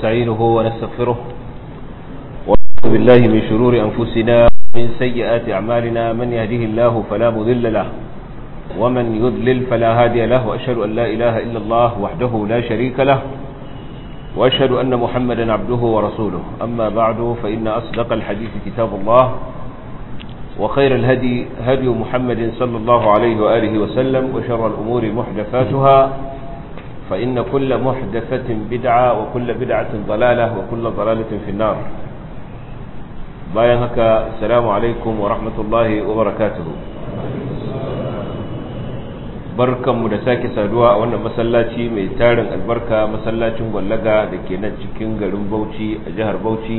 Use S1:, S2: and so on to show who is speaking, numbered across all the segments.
S1: ونستعينه ونستغفره ونعوذ بالله من شرور أنفسنا ومن سيئات أعمالنا من يهده الله فلا مضل له ومن يضلل فلا هادي له وأشهد أن لا إله إلا الله وحده لا شريك له وأشهد أن محمدا عبده ورسوله أما بعد فإن أصدق الحديث كتاب الله وخير الهدي هدي محمد صلى الله عليه وآله وسلم وشر الأمور محدثاتها فإن كل محدثة بدعة وكل بدعة ضلالة وكل ضلالة في النار باين هكا السلام عليكم ورحمة الله وبركاته barkan mu da sake saduwa a wannan masallaci mai tarin albarka masallacin gwallaga da ke nan cikin garin Bauchi a jihar Bauchi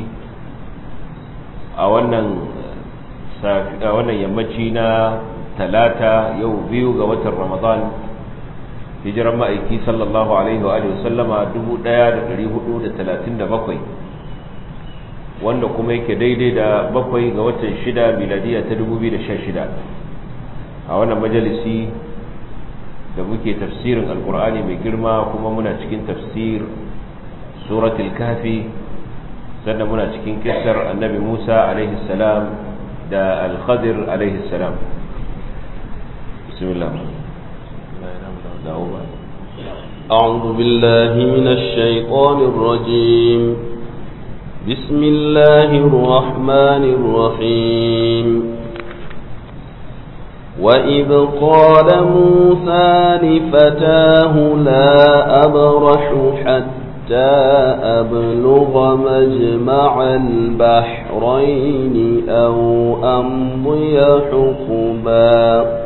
S1: a wannan a wannan yammaci na talata yau biyu ga watan Ramadan hijiran ma'aiki sallallahu alaihi wa sallama 1437 wanda kuma yake daidai da bakwai ga watan shida miladiya ta 2016 a wannan majalisi da muke tafsirin alkur'ani mai girma kuma muna cikin tafsir suratul kafi sannan muna cikin kisar annabi musa alaihi salam da al-khadir alaihi salam bismillah
S2: أعوذ بالله من الشيطان الرجيم بسم الله الرحمن الرحيم وإذ قال موسى لفتاه لا أبرح حتى أبلغ مجمع البحرين أو أمضي حقبا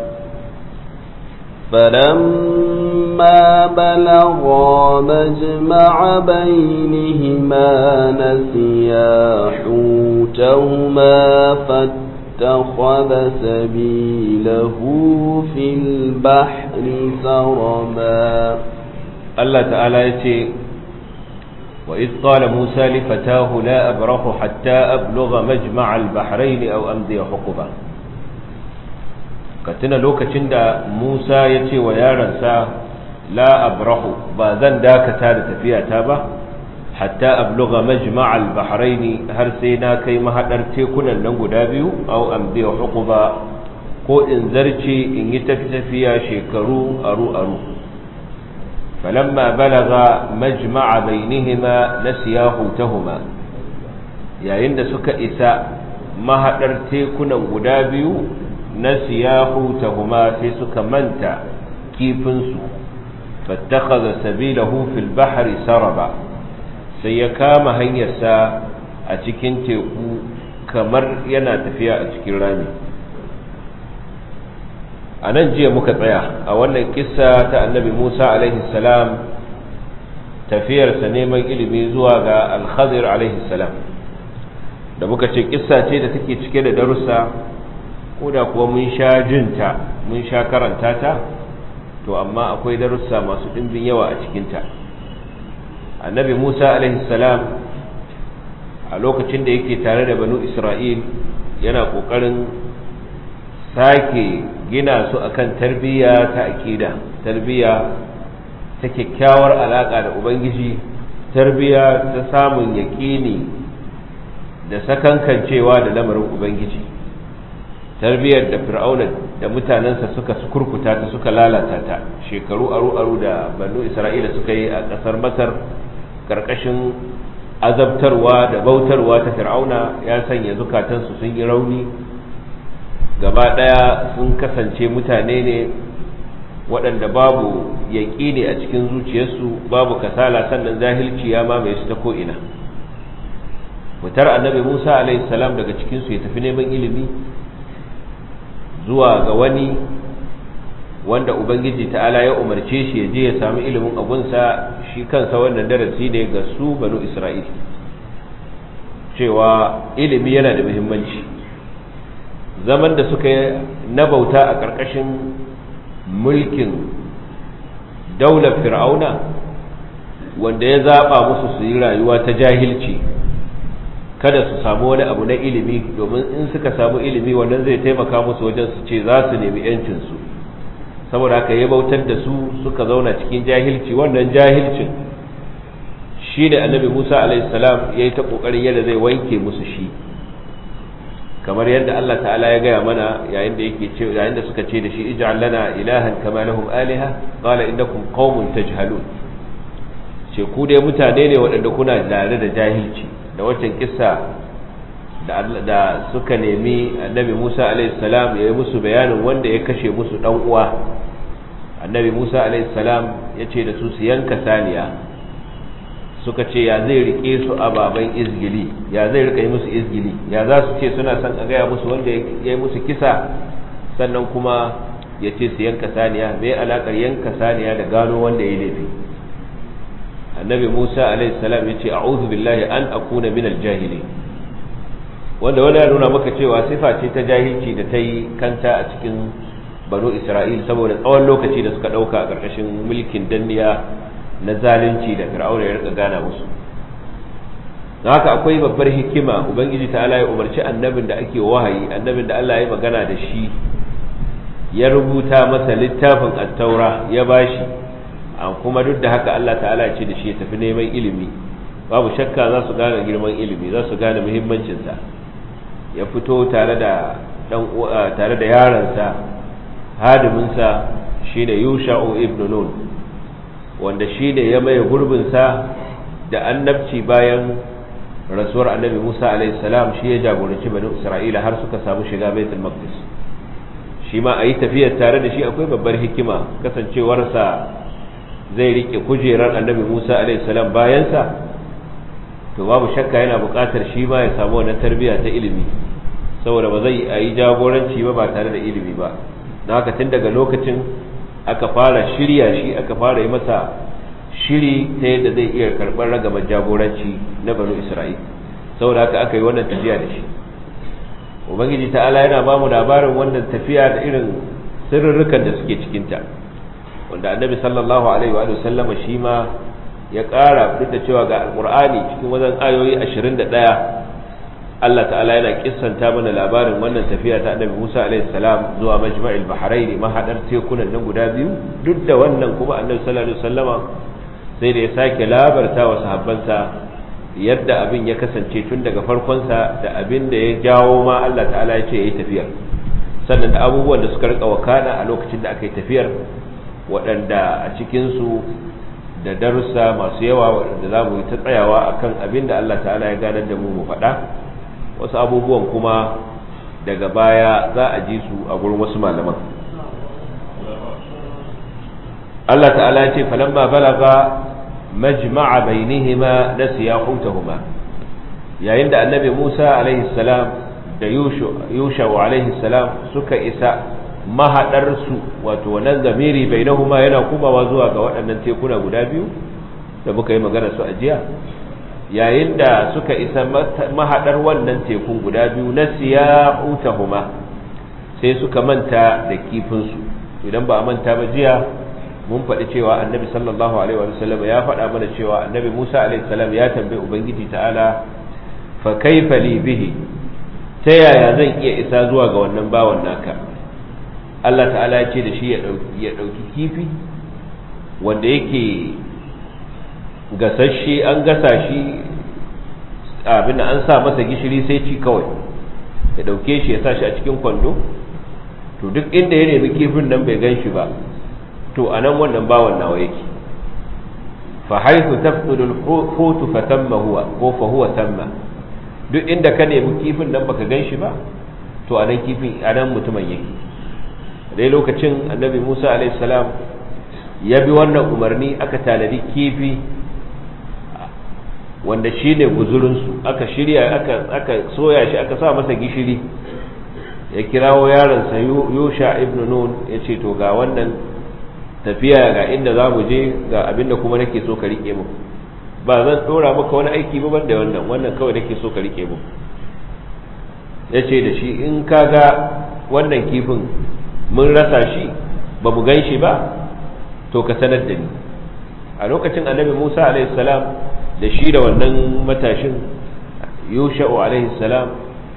S2: فلما بلغا مجمع بينهما نسيا حوتهما فاتخذ سبيله في البحر سربا
S1: الله تعالى يتي وإذ قال موسى لفتاه لا أبرح حتى أبلغ مجمع البحرين أو أمضي حقبا ka tuna lokacin da Musa ya ce wa yaransa la abrahu ba zan dakata da tafiyata ba hatta abluga majma'al bahraini har sai na kai mahadar tekunan nan guda biyu aw amdi huquba ko in zarce in yi tafi tafiya shekaru aru aru falamma balaga majma'a bainihima nasiya hutahuma yayin da suka isa mahadar tekunan guda biyu na siyahu tahuma sai suka manta kifinsu fattakaza sabilahu fil bahri saraba sai ya kama hanyarsa a cikin teku kamar yana tafiya a cikin rami a nan jiya muka tsaya a wannan kissa ta annabi musa alaihi salam tafiyarsa neman ilimi zuwa ga alhazir alaihi salam da muka ce kissa ce da take cike da darussa ko da kuwa mun sha jinta mun sha karanta ta to amma akwai darussa masu ɗimbin yawa a cikinta annabi musa salam a lokacin da yake tare da banu isra'il yana ƙoƙarin sake gina su akan tarbiyya ta aƙida tarbiyya ta kyakkyawar alaƙa da ubangiji tarbiyya ta samun yaƙini da sakankancewa da lamarin ubangiji tarbiyyar da fir'auna da mutanensa suka kurkuta ta suka lalata ta shekaru aru-aru da banu isra'ila suka yi a ƙasar masar ƙarƙashin azabtarwa da bautarwa ta fir'auna ya sanya zukatansu sun yi rauni gaba ɗaya sun kasance mutane ne waɗanda babu yaƙini a cikin zuciyarsu babu kasala sannan zahilci ya mamaye su ta ko'ina fitar annabi musa salam daga cikinsu ya tafi neman ilimi zuwa ga wani wanda ubangiji ta'ala ya umarce shi ya je ya samu ilimin abunsa shi kansa wannan darasi ne ga su banu isra'il cewa ilimi yana da muhimmanci zaman da suka yi na bauta a ƙarƙashin mulkin daular fir'auna wanda ya zaɓa musu su yi rayuwa ta jahilci kada su samu wani abu na ilimi domin in suka samu ilimi wannan zai taimaka musu wajen su ce za su nemi yancinsu saboda haka ya bautar da su suka zauna cikin jahilci wannan jahilcin shi ne annabi musa alaihissalam ya yi ta ƙoƙarin yadda zai wanke musu shi kamar yadda allah ta'ala ya gaya mana yayin da yake ce yayin da suka ce da shi ij'al lana ilahan kama lahum aliha qala innakum qaumun tajhalun ce ku dai mutane ne waɗanda kuna tare da jahilci da waccan kissa da da suka nemi annabi Musa alaihissalam ya yi musu bayanin wanda ya kashe musu dan uwa annabi Musa alaihissalam ya ce da su su yanka saniya suka ce ya zai rike su a baban izgili ya zai rika yi musu izgili ya za su ce suna son a gaya musu wanda ya yi musu kisa sannan kuma ya ce su yanka saniya mai alakar yanka saniya da gano wanda ya laifi annabi musa alaihissalam ya ce a'udhu billahi an akuna minal jahili wanda wanda ya nuna maka cewa sifa ce ta jahilci da ta yi kanta a cikin banu isra'il saboda tsawon lokaci da suka ɗauka a ƙarƙashin mulkin danniya na zalunci da fir'auna ya rika gana musu don haka akwai babbar hikima ubangiji ta Allah ya umarci annabin da ake wahayi annabin da Allah ya magana da shi ya rubuta masa littafin attaura ya bashi an kuma duk da haka Allah ta'ala ya ce da shi ya tafi neman ilimi babu shakka za su gane girman ilimi za su gane muhimmancinsa ya fito tare da dan tare da yaransa hadiminsa shine Yusha'u ibn Nun wanda shi ne ya maye gurbinsa da annabci bayan rasuwar annabi Musa alaihissalam shi ya jagoranci bani Isra'ila har suka samu shiga Baitul Maqdis shi ma a yi tafiyar tare da shi akwai babbar hikima kasancewarsa zai rike kujerar annabi Musa alaihissalam bayansa to babu shakka yana buƙatar shi ma ya samu wannan tarbiyya ta ilimi saboda ba zai a yi jagoranci ba ba tare da ilimi ba don haka tun daga lokacin aka fara shirya shi aka fara yi masa shiri ta yadda zai iya karɓar ragamar jagoranci na banu isra'il saboda haka aka yi wannan tafiya da shi ubangiji ta'ala yana ba mu labarin wannan tafiya da irin sirrurrukan da suke cikinta wanda annabi sallallahu alaihi wa sallama shi ma ya ƙara duk da cewa ga alƙur'ani cikin wajen ayoyi ashirin da ɗaya Allah ta'ala yana kissanta mana labarin wannan tafiya ta annabi Musa alaihi salam zuwa majma'il bahrain mahadar tekunan nan guda biyu duk da wannan kuma annabi sallallahu alaihi wasallama sai da ya sake labarta wa sahabbansa yadda abin ya kasance tun daga farkonsa da abin da ya jawo ma Allah ta'ala ya ce yayi tafiyar sannan da abubuwan da suka rika wakana a lokacin da aka yi tafiyar waɗanda a cikin su da darussa masu yawa waɗanda za mu yi ta tsayawa akan abin da Allah ta'ala ya ganar da mu mu faɗa wasu abubuwan kuma daga baya za a ji su a gurin wasu malaman Allah ta'ala ce falamma balaga majma'a bainihima nasiya hutahuma yayin da annabi Musa alaihi salam da Yusha alaihi salam suka isa mahadar su wato wannan zamiri bainahuma yana kumawa zuwa ga waɗannan tekuna guda biyu da muka yi magana su a jiya yayin da suka isa mahadar wannan tekun guda biyu na siya utahuma sai suka manta da kifinsu idan ba a manta ba jiya mun faɗi cewa annabi sallallahu alaihi wa sallam ya faɗa mana cewa annabi musa alaihi salam ya tambayi ubangiji ta'ala fa kaifa li bihi ta yaya zan iya isa zuwa ga wannan bawan naka Allah ta'ala ya ce da shi ya ɗauki kifi wanda yake gasasshe an gasa shi abin an sa masa gishiri sai ci kawai ya dauke shi ya sa shi a cikin kwando to duk inda ya nemi kifin nan bai gan shi ba to a nan wannan bawan nawa yake fa haythu tafqidu al-hutu fa tamma huwa ko fa huwa tamma duk inda ka nemi kifin nan baka gan shi ba to a nan kifin a nan mutumin yake dai lokacin annabi Musa alaihi salam ya bi wannan umarni aka tanadi kifi wanda shi ne guzurinsu aka shirya aka soya shi aka sa masa gishiri ya kirawo yaronsa yusha ibn nun ya ce to ga wannan tafiya ga inda za mu je ga abinda kuma nake so ka rike mu ba zan dora maka wani aiki ba banda wannan wannan kawai nake so ka rike mu ya ce da shi in ka ga wannan kifin mun rasa shi ba mu gan shi ba to ka sanar da ni a lokacin annabi musa alaihi salam da shi da wannan matashin yusha'u alaihi salam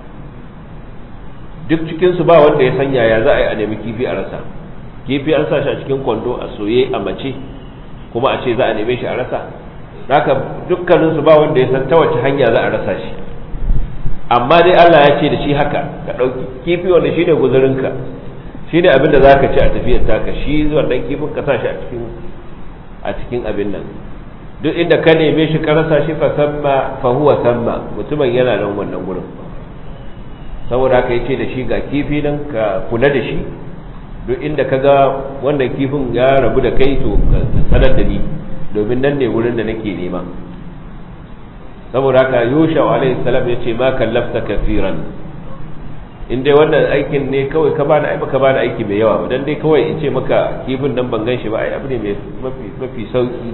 S1: duk cikinsu ba wanda ya sanya ya za a yi a nemi kifi a rasa kifi an sa shi a cikin kwando a soye a mace kuma a ce za a neme shi a rasa haka dukkaninsu ba wanda ya san ta wace hanya za a rasa shi amma dai Allah ya ce da shi haka ka ɗauki kifi wanda shi ne guzurinka shi ne abin da za ka ci a tafiyar taka shi wannan kifin ka sa shi a cikin a cikin abin nan duk inda ka neme shi ka rasa shi fa samma fa huwa samma mutumin yana nan wannan gurin saboda haka yace da shi ga kifi nan ka kula da shi duk inda ka ga wannan kifin ya rabu da kai to ka sanar da ni domin nan ne wurin da nake nema saboda haka yusha alaihi salam yace ma kallafta kafiran in dai wannan aikin ne kawai ka bani ai baka bani aiki mai yawa dan dai kawai in ce maka kifin nan ban ganshi ba ai abu ne mai mafi mafi sauki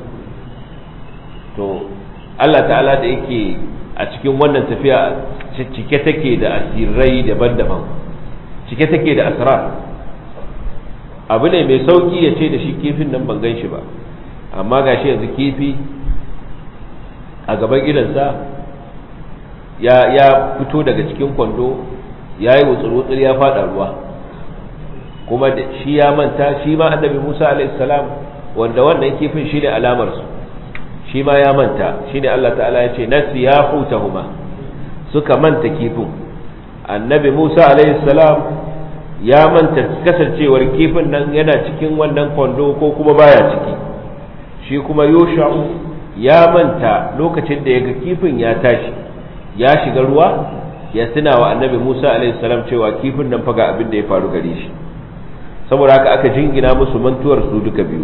S1: to Allah ta'ala da yake a cikin wannan tafiya cike take da asirai daban-daban cike take da asrar abu ne mai sauki ya ce da shi kifin nan ban ganshi ba amma gashi yanzu kifi a gaban gidansa ya ya fito daga cikin kwando ya yi wutsur-wutsur ya fada ruwa kuma shi ya manta shi ma annabi musa alaihissalam wanda wannan kifin shi ne alamarsu shi ma ya manta shi ne allah ta'ala ya ce nasi ya huma suka manta kifin annabi musa alaihissalam ya manta kasancewar kifin nan yana cikin wannan kwando ko kuma baya ciki shi kuma yosha'u ya manta lokacin da ya ga kifin ya tashi ya shiga ruwa ya tuna wa annabi Musa alaihissalam cewa kifin nan faga abin da ya faru gare shi saboda haka aka jingina musu mantuwar su duka biyu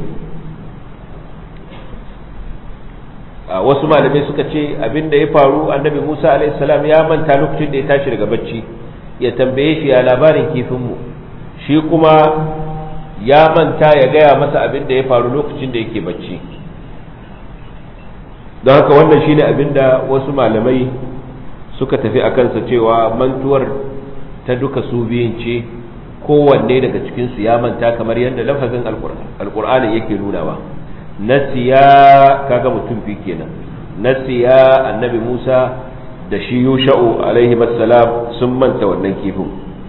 S1: a wasu malamai suka ce abin da ya faru annabi Musa alaihissalam ya manta lokacin da ya tashi daga bacci ya tambaye shi ya labarin kifinmu shi kuma ya manta ya gaya masa abin da ya faru lokacin da yake bacci don haka wannan shine abin da wasu malamai suka tafi a kansa cewa mantuwar ta duka su biyun ce kowanne daga cikinsu ya manta kamar yadda lafazin alkur'ani yake nunawa nasiya kaga mutum fi kenan nasiya annabi musa da shi yusha'u alaihi salam sun manta wannan kifin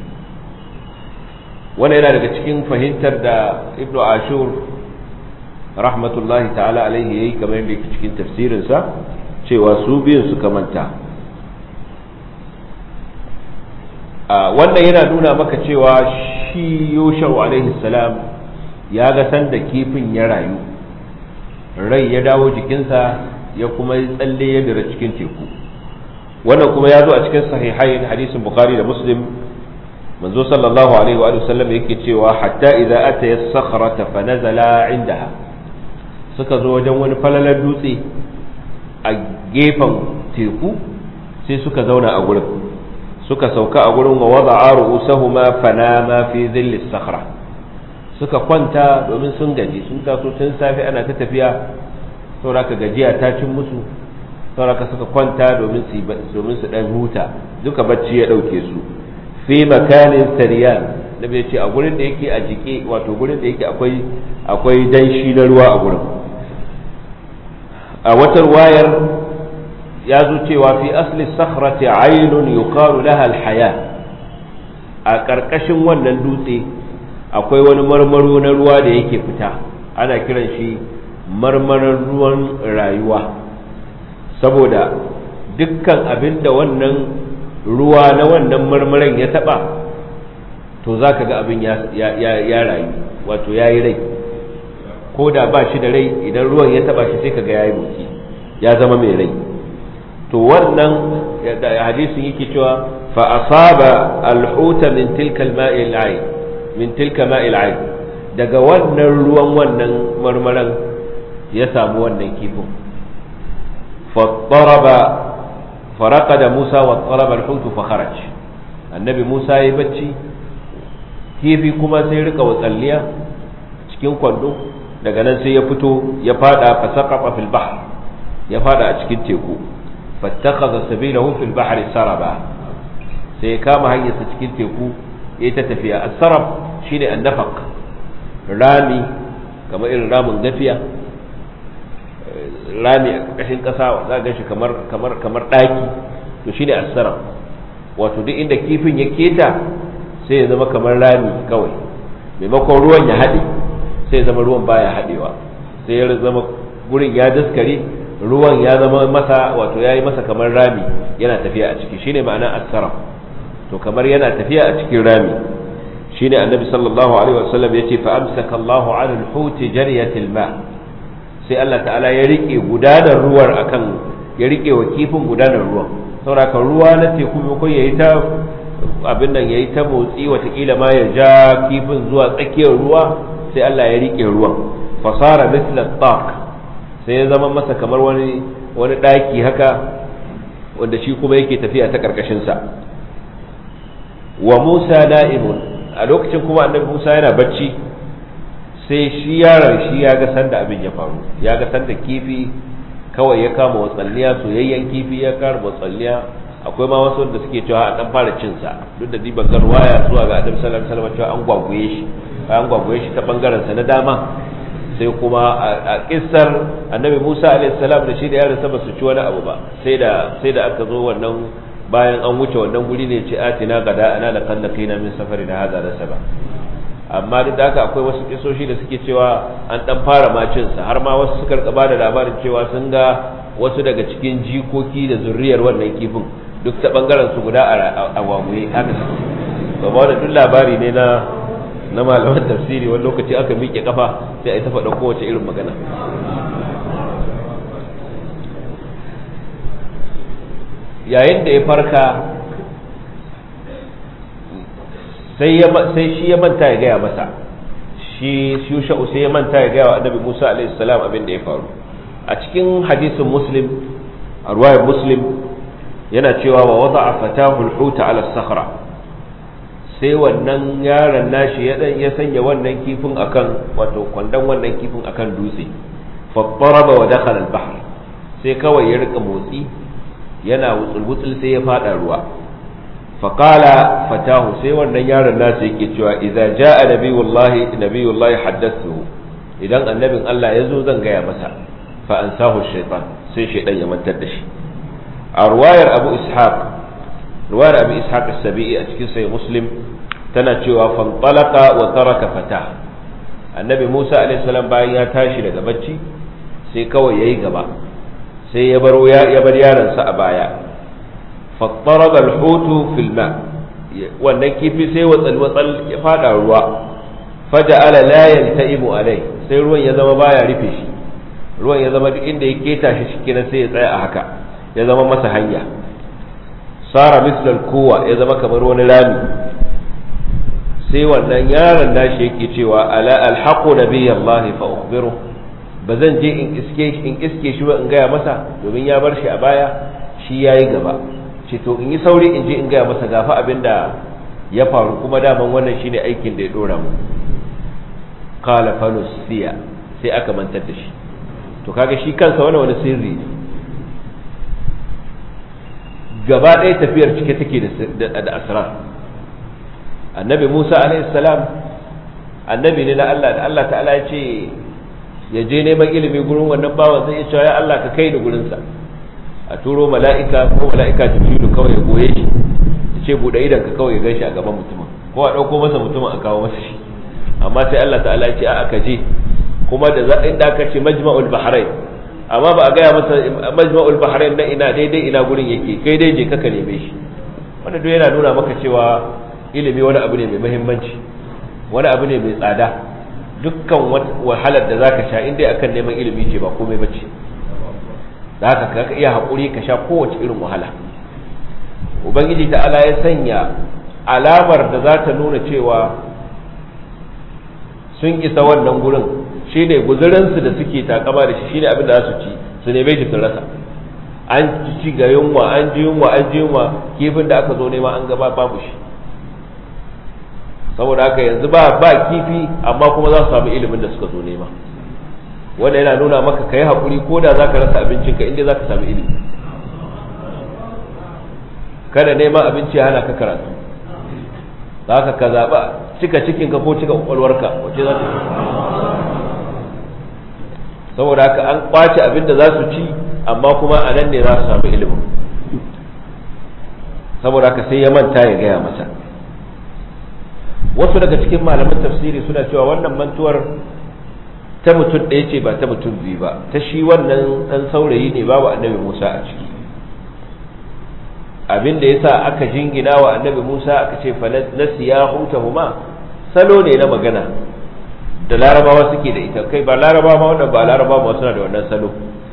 S1: wannan yana daga cikin fahimtar da ibnu ashur rahmatullahi ta'ala alaihi yayi kamar yadda yake cikin tafsirinsa cewa su biyun suka manta wannan yana nuna maka cewa shi yoshau alaihi salam ya ga sanda kifin ya rayu rai ya dawo jikinsa ya kuma yi tsalle ya dira cikin teku wannan kuma ya zo a cikin sahihain hadisin bukhari da muslim manzo sallallahu alaihi wa sallam yake cewa hatta idza ata as-sakhrata fa nazala indaha suka zo wajen wani falalar dutse a gefen teku sai suka zauna a gurin suka sauka a gurin wa wada'a ru'usahuma fanama fi dhilli sakhra suka kwanta domin sun gaji sun taso tun safe ana ta tafiya sauraka gajiya ta cin musu sauraka suka kwanta domin su domin su dan huta duka bacci ya dauke su fi makanin sariyan da bai ce a gurin da yake a jike wato gurin da yake akwai akwai danshi na ruwa a gurin a watar wayar ya zo cewa fi asli sakhrati aynun yuqalu laha alhaya a karkashin wannan dutse akwai wani marmaro na ruwa da yake fita ana kiran shi marmarar ruwan rayuwa saboda dukkan abin da wannan ruwa na wannan marmaran ya taba to za ka ga abin ya rayu wato ya yi rai ko da ba shi da rai idan ruwan ya taba shi sai ka ga ya yi motsi ya zama mai rai to wannan hadisin yake cewa fa asaba alhuta min tilka alma'i al'ayn min tilka ma'i al'ayn daga wannan ruwan wannan marmaran ya samu wannan kifin fa daraba faraqada Musa wa daraba alhutu fa kharaj annabi Musa yayi bacci kifi kuma sai rika watsalliya cikin kwando daga nan sai ya fito ya fada fa saqafa fil bahr ya fada a cikin teku fattakaza sabilahu fil bahri saraba sai ya kama hanyarsa cikin teku ya ta tafiya as-sarab shine annafaq rami kamar irin ramin gafiya rami a ƙarƙashin ƙasa za ga shi kamar kamar kamar ɗaki to shine as-sarab wato duk inda kifin ya keta sai ya zama kamar rami kawai maimakon ruwan ya haɗe sai ya zama ruwan baya haɗewa sai ya zama gurin ya daskare ruwan ya zama masa wato yayi masa kamar rami yana tafiya a ciki shine ma'ana as-saraf to kamar yana tafiya a cikin rami shine annabi sallallahu alaihi wasallam yace fa amsaka Allahu 'ala al-hut jariyatil ma sai Allah ta'ala ya rike gudanar ruwar akan ya rike wa kifin gudanar ruwan saboda ruwa na teku ko yayi ta abin nan yayi ta motsi watakila ma ya ja kifin zuwa tsakiyar ruwa sai Allah ya rike ruwan fasara mithla taq sai ya zama masa kamar wani wani daki haka wanda shi kuma yake tafiya ta karkashin sa wa Musa na'imun a lokacin kuma annabi Musa yana bacci sai shi yaron shi ya ga sanda abin ya faru ya ga sanda kifi kawai ya kama watsalliya soyayyen kifi ya kama watsalliya akwai ma wasu da suke cewa an dan fara cin sa duk da diban garwaya zuwa ga Annabi sallallahu alaihi wasallam cewa an gwagwaye shi an gwagwaye shi ta bangaren sa na dama sai kuma a kissar Annabi Musa alaihi salam da shi da yaron sa ba su ci wani abu ba sai da sai da aka zo wannan bayan an wuce wannan guri ne ce atina gada ana la kallaqina min safari da hada da saba amma duk da haka akwai wasu kisoshi da suke cewa an dan fara macin sa har ma wasu suka ba da labarin cewa sun ga wasu daga cikin jikoki da zurriyar wannan kifin duk ta bangaren su guda a waguye haka su ba da duk labari ne na na malaman tafsiri wani lokaci aka miƙe kafa sai a yi ta faɗa kowace irin magana yayin da ya farka sai shi ya manta ya gaya masa shi shusha'u sai ya manta ya gaya wa annabi musa alaihi salam abin da ya faru a cikin hadisin muslim a ruwayar muslim yana cewa wa wada a fatahu huta ala sakhra sai wannan yaron nashi ya dan ya sanya wannan kifin akan wato kwandon wannan kifin akan dutse fa daraba wa dakhala al-bahr sai kawai ya rika motsi yana wutsul sai ya fada ruwa faƙala fatahu sai wannan yaron nasu yake cewa idza jaa nabiyullahi nabiyullahi haddathu idan annabin Allah ya zo zan gaya masa fa ansahu shaytan sai shaydan ya mantar da shi a ruwayar Abu Ishaq ruwayar Abu Ishaq as-Sabi'i a cikin sahih Muslim tana cewa fantalaqa wa taraka fatah annabi Musa alaihi salam bayan ya tashi daga bacci sai kawai yayi gaba sai ya baro ya bar yaron sa a baya fattaraba alhutu fil ma wannan kifi sai watsal watsal ya fada ruwa faja'ala la yantaimu alai sai ruwan ya zama baya rufe shi ruwan ya zama duk inda ya keta shi shikenan sai ya tsaya a haka ya zama masa hanya sara mislal kowa ya zama kamar wani rami sai wannan yaron nashi yake cewa ala alhaqu nabiyallahi fa ukhbiru ba zan je in iske in iske shi ba in gaya masa domin ya bar shi a baya shi yayi gaba ce to in yi sauri in je in gaya masa gafa abin da ya faru kuma daman wannan shine aikin da ya dora mu qala fanusiya sai aka mantar da shi to kaga shi kansa wani wani sirri ne gaba ɗaya tafiyar cike take da asrar annabi Musa alaihi salam annabi ne na Allah da Allah ta'ala ya ce ya je neman ilimi gurin wannan bawan zai ce ya Allah ka kai ni gurinsa a turo mala'ika ko mala'ika jibrilu kawai ya goye shi ya ce buɗe idan ka kawai ya gan shi a gaban mutumin ko a ɗauko masa mutumin a kawo masa shi amma sai Allah ta'ala ya ce a aka je kuma da za inda aka ce majma'ul bahrain amma ba a gaya masa majma'ul bahrain na ina daidai ina gurin yake kai dai je ka ka neme shi wanda duk yana nuna maka cewa ilimi wani abu ne mai muhimmanci wani abu ne mai tsada dukkan wahalar da zaka sha in dai akan neman ilimi ce ba komai bace da haka ka iya haƙuri ka sha kowace irin wahala ubangiji ta'ala ya sanya alamar da za ta nuna cewa sun isa wannan gurin shi ne guzurinsu da suke takama da shi shi ne abin da za su ci su neme shi sun rasa an ci ga yunwa an ji yunwa an ji yunwa kifin da aka zo nema an gaba babu shi saboda haka yanzu ba ba kifi amma kuma za su samu ilimin da suka zo nema wanda yana nuna maka ka yi haƙuri ko da za ka rasa abincinka inda za ka samu ilimi kada neman abinci ya hana ka karatu za ka ka zaɓa cika cikinka ko cika ƙwaƙwalwarka wace za ta saboda haka an ƙwace abin da za su ci amma kuma a nan ne za su samu ilimin saboda haka sai ya manta ya gaya masa wasu daga cikin malaman tafsiri suna cewa wannan mantuwar ta mutum ɗaya ce ba ta mutum biyu ba ta shi wannan ɗan saurayi ne babu annabi musa a ciki abin da yasa aka jingina wa annabi musa aka ce fa nasiya hutahuma salo ne na magana da larabawa suke da ita kai ba larabawa ma wanda ba larabawa ma suna da wannan salo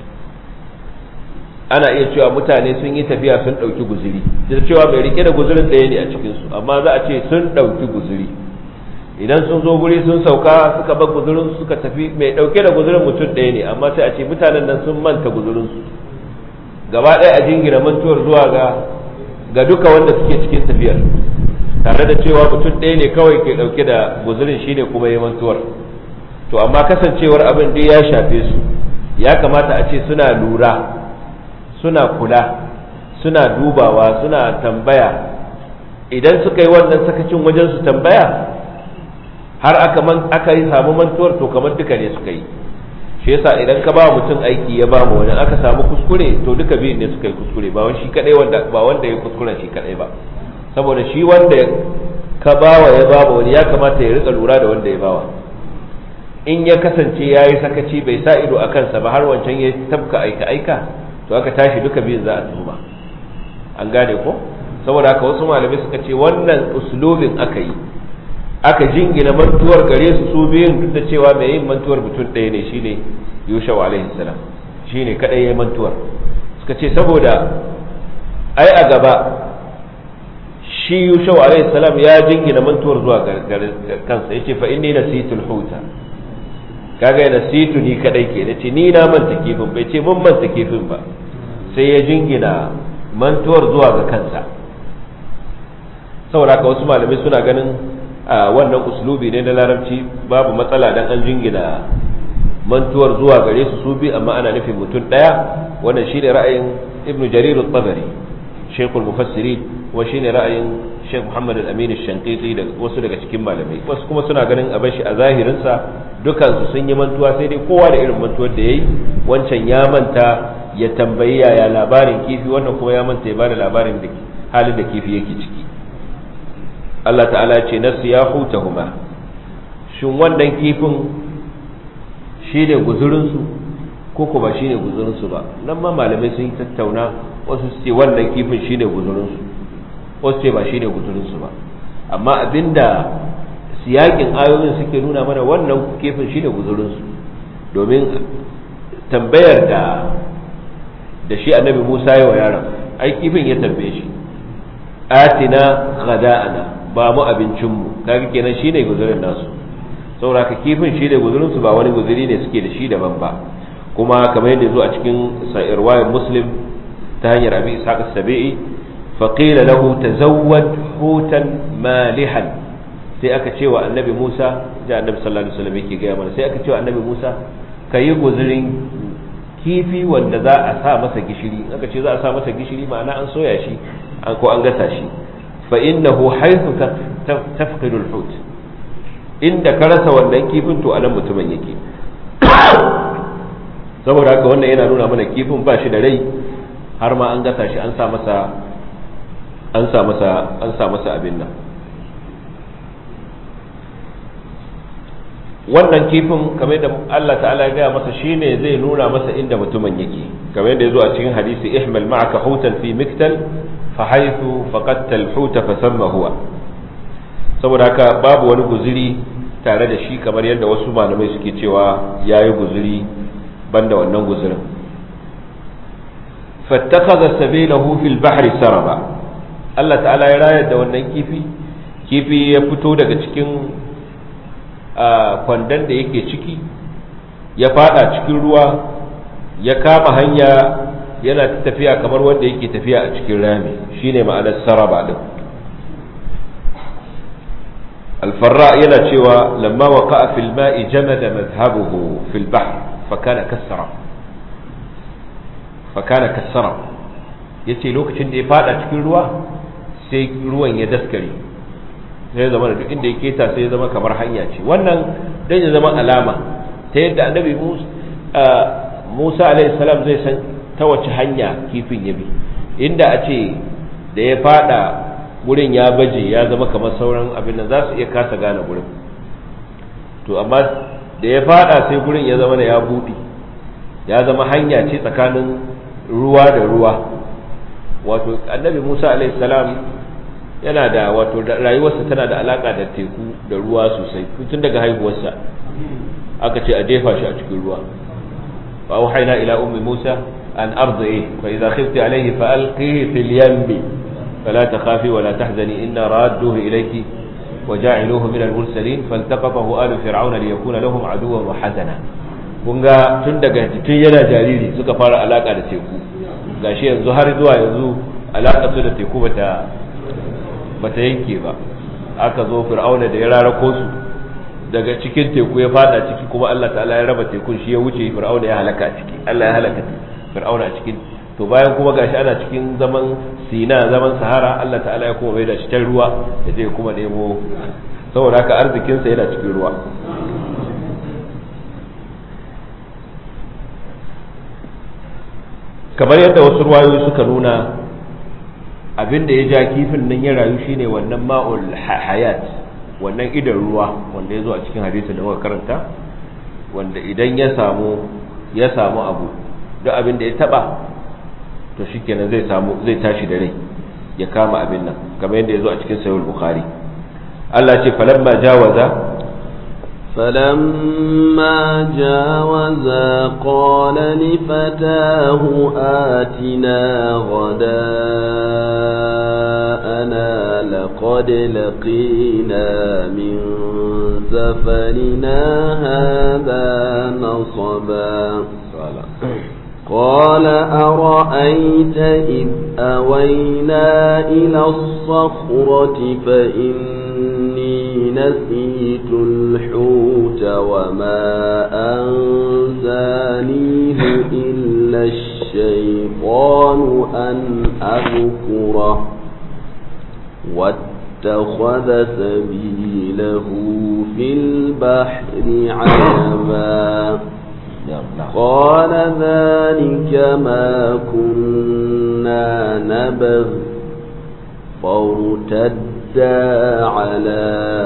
S1: ana iya cewa mutane sun yi tafiya sun ɗauki guzuri da cewa mai rike da guzurin ɗaya ne a cikinsu amma za a ce sun ɗauki guzuri idan sun zo guri sun sauka suka bar guzurin suka tafi mai ɗauke da guzurin mutum ɗaya ne amma sai a ce mutanen nan sun manta guzurinsu gaba ɗaya a jingina mantuwar zuwa ga ga duka wanda suke cikin tafiyar tare da cewa mutum ɗaya ne kawai ke ɗauke da guzurin shine kuma ya mantuwar to amma kasancewar abin duk ya shafe su ya kamata a ce suna lura suna kula suna dubawa suna tambaya idan suka yi wannan sakacin wajen su tambaya har aka man aka yi samu mantuwar to kamar duka ne suka yi shi yasa idan ka ba mutum aiki ya ba mu wani aka samu kuskure to duka biyun ne suka yi kuskure ba wani shi kadai wanda ba wanda ya kuskure shi kadai ba saboda shi wanda ka bawa ya ba wani ya kamata ya rika lura da wanda ya bawa in ya kasance ya yi sakaci bai sa ido a kansa ba har wancan ya tabka aika aika to aka tashi duka biyun za a tuhuma an gane ko saboda haka wasu malamai suka ce wannan uslubin aka yi aka jingina mantuwar gare su su biyun duk da cewa mai yin mantuwar mutum ɗaya ne shine yusha alaihi salam shine kadai yayin mantuwar suka ce saboda ai a gaba shi yusha alaihi salam ya jingina mantuwar zuwa kansa yace fa inni nasitul huta kaga nasitu ni kadai ke nace ni na manta kifin bai ce mun manta kifin ba sai ya jingina mantuwar zuwa ga kansa saboda haka wasu malamai suna ganin a wannan uslubi ne na larabci babu matsala dan an jingina mantuwar zuwa gare su su bi amma ana nufin mutum daya wannan shine ra'ayin ibnu jarir at-tabari shaykhul mufassirin wa shine ra'ayin Sheikh Muhammad al-Amin al-Shanqiti da wasu daga cikin malamai wasu kuma suna ganin a bashi a zahirin sa dukan su sun yi mantuwa sai dai kowa da irin mantuwar da yayi wancan ya manta ya tambayi yaya labarin kifi wannan kuma ya manta ya bada labarin da halin da kifi yake ciki Allah ta'ala ce nasu ya hutahuma shin wannan kifin shi ne guzurinsu ko kuma shi ne guzurinsu ba nan ma malamai sun yi tattauna wasu su ce wannan kifin shi ne guzurinsu wasu ce ba shi ne guzurinsu ba amma abinda siyakin ayoyin suke nuna mana wannan kifin shi ne guzurinsu domin tambayar da da shi annabi musa yi wa yaron ai kifin ya tambaye shi atina ghada'ana ba mu abincinmu kaga kenan shine guzurin nasu saboda ka kifin shine guzurin su ba wani guzuri ne suke da shi daban ba kuma kamar yadda zo a cikin riwayar muslim ta hanyar abi ishaq as-sabi'i fa qila lahu tazawwad hutan malihan sai aka ce wa annabi Musa da annabi sallallahu alaihi wasallam yake gaya mana sai aka ce wa annabi Musa kayi guzurin kifi wanda za a sa masa gishiri aka ce za a sa masa gishiri ma'ana an soya shi an ko an gasa shi فإنه حيث تفقد الحوت inda ka rasa wannan kifin to anan mutumin yake saboda haka wannan yana nuna mana kifin ba shi da rai har ma an gasa shi an sa masa an sa masa an sa masa abin nan wannan kifin kamar da Allah ta'ala ya gaya masa shine zai nuna masa inda mutumin yake kamar yadda ya zo a cikin hadisi ihmal ma'aka hutan fi miktal fahaitu faqatta al-huta fasamma huwa saboda haka babu wani guzuri tare da shi kamar yadda wasu malamai suke cewa yayi guzuri banda wannan guzurin fattakhadha sabilahu fil bahri saraba Allah ta'ala ya rayar da wannan kifi kifi ya fito daga cikin kwandon da yake ciki ya fada cikin ruwa ya kama hanya yana tafiya kamar wanda yake tafiya a cikin rami shine ma'anar saraba din alfarra yana cewa lamma waqa'a fil ma'i jamada madhhabuhu fil bahr fa kana kasara fa kana kasara yace lokacin da ya fada cikin ruwa sai ruwan ya daskare sai zama da duk inda ya keta sai ya zama kamar hanya ce wannan dan ya zama alama ta yadda annabi Musa Musa alaihi salam zai san ta wace hanya kifin ya bi inda a ce da ya fada gurin ya baje ya zama kamar sauran abin da za su iya kasa gane gurin to amma da ya fada sai gurin ya zama da ya buɗe ya zama hanya ce tsakanin ruwa da ruwa wato annabi musa alaihi salam yana da wato rayuwarsa tana da alaka da teku da ruwa sosai tun daga haihuwarsa aka ce a jefa shi a cikin ruwa fa auhayna ila ummi musa an ardihi fa idza khifti alayhi fa alqihi fil yammi fala takhafi wala tahzani inna radduhu ilayki وجاعلوه من المرسلين فالتقطه آل فرعون ليكون لهم عدوا وحزنا kunga tun daga tun yana jariri suka fara alaka da teku gashi yanzu har zuwa yanzu alaka su da teku bata bata yanke ba aka zo fir'auna da ya rarako su daga cikin teku ya fada ciki kuma Allah ta'ala ya raba tekun shi ya wuce fir'auna ya halaka a ciki Allah ya halaka fir'auna a cikin to bayan kuma gashi ana cikin zaman sina zaman sahara Allah ta'ala ya kuma bai da shi can ruwa ya je kuma nemo saboda haka arzikinsa yana cikin ruwa kamar yadda wasu ruwayoyi suka nuna abin da ya ja kifin nan ya rayu shine wannan ma'ul hayat wannan idan ruwa wanda ya zo a cikin hadisi da muka karanta wanda idan ya samu ya samu abu duk abin da ya taba to shikenan zai samu zai tashi da rai ya kama abin nan kamar yadda ya zo a cikin sahih bukhari Allah ce falamma jawaza
S2: فلما جاوزا قال لفتاه آتنا غداءنا لقد لقينا من سفرنا هذا نصبا قال أرأيت إذ أوينا إلى الصخرة فإني نسيت الحوت وما أنزانيه إلا الشيطان أن أذكره واتخذ سبيله في البحر عجبا قال ذلك ما كنا نبغ فارتدا على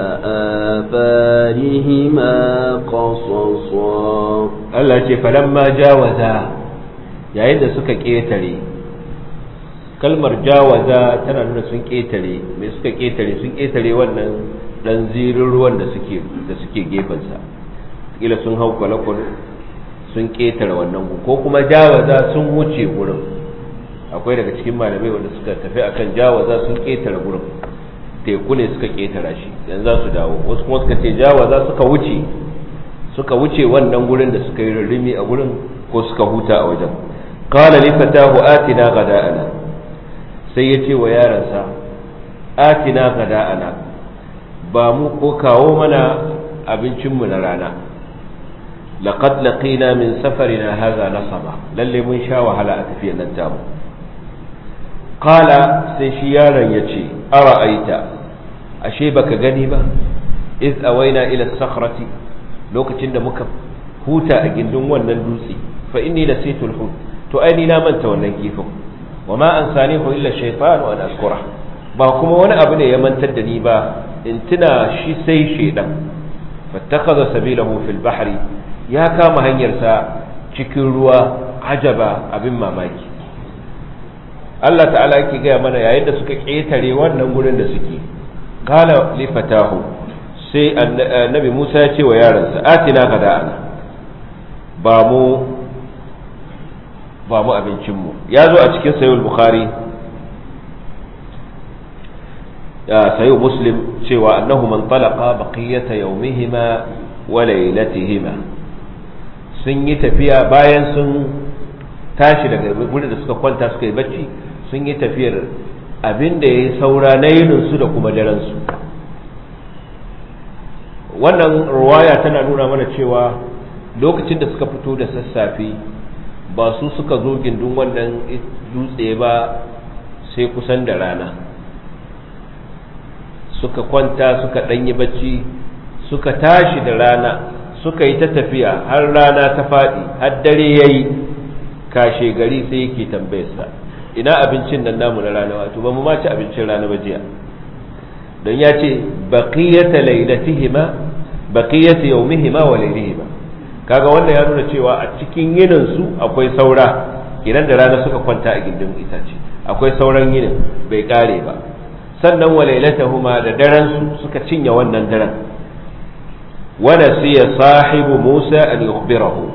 S2: آثارهما قصصا
S1: Allah ce falamma jawaza yayin da suka ƙetare kalmar jawaza tana nuna sun ƙetare mai suka ƙetare sun ƙetare wannan ɗan zirin ruwan da suke da suke gefensa kila sun hau kwalakwal sun ƙetare wannan gu ko kuma jawaza sun wuce gurin akwai daga cikin malamai wanda suka tafi akan jawaza sun ƙetare gurin teku ne suka ƙetara shi yanzu za su dawo wasu kuma suka ce jawaza suka wuce suka wuce wannan gurin da suka yi rurrumi a gurin ko suka huta a wajen qala li fatahu atina ghada'ana sai ya ce wa yaransa atina ghada'ana ba mu ko kawo mana abincinmu na rana laqad laqina min safarina hadha nasaba lalle mun sha wahala a tafiyar nan tamu qala sai shi yaron yace ara'aita ashe baka gani ba iz awaina ila sakhrati lokacin da muka huta a gindin wannan dutse fa inni nasitul hut to ai ni na manta wannan kifin wa ma ansanihu illa shaytan wa an azkura ba kuma wani abu ne ya mantar da ni ba in tuna shi sai shedan fattakhadha sabilahu fil bahri ya kama hanyarsa cikin ruwa ajaba abin mamaki Allah ta'ala yake gaya mana yayin da suka ƙetare wannan gurin da suke qala li fatahu sai annabi Musa ya ce wa yaransa atina gada'ana ba mu ba mu abincinmu ya zo a cikin sayyid bukhari ya sayyid muslim cewa annahu man talaqa baqiyata yawmihima wa laylatihima sun yi tafiya bayan sun tashi daga gurin da suka kwanta suka yi bacci sun yi tafiyar abin da ya yi saura na yininsu da kuma daransu wannan ruwaya tana nuna mana cewa lokacin da suka fito da sassafe ba su suka zo gindin wannan dutse ba sai kusan da rana suka kwanta suka ɗanyi bacci suka tashi da rana suka yi ta tafiya har rana ta faɗi har dare ya yi kashe gari sai yake tambayarsa ina abincin nan namu na rana wato ba mu ma ci abincin rana ba jiya don ya ce baqiyata lailatihima baqiyati yawmihima wa laylihima kaga wannan ya nuna cewa a cikin yinin su akwai saura idan da rana suka kwanta a gindin itace akwai sauran yinin bai kare ba sannan wa lailatahuma da daren su suka cinye wannan daren wa nasiya sahibu Musa an yukhbirahu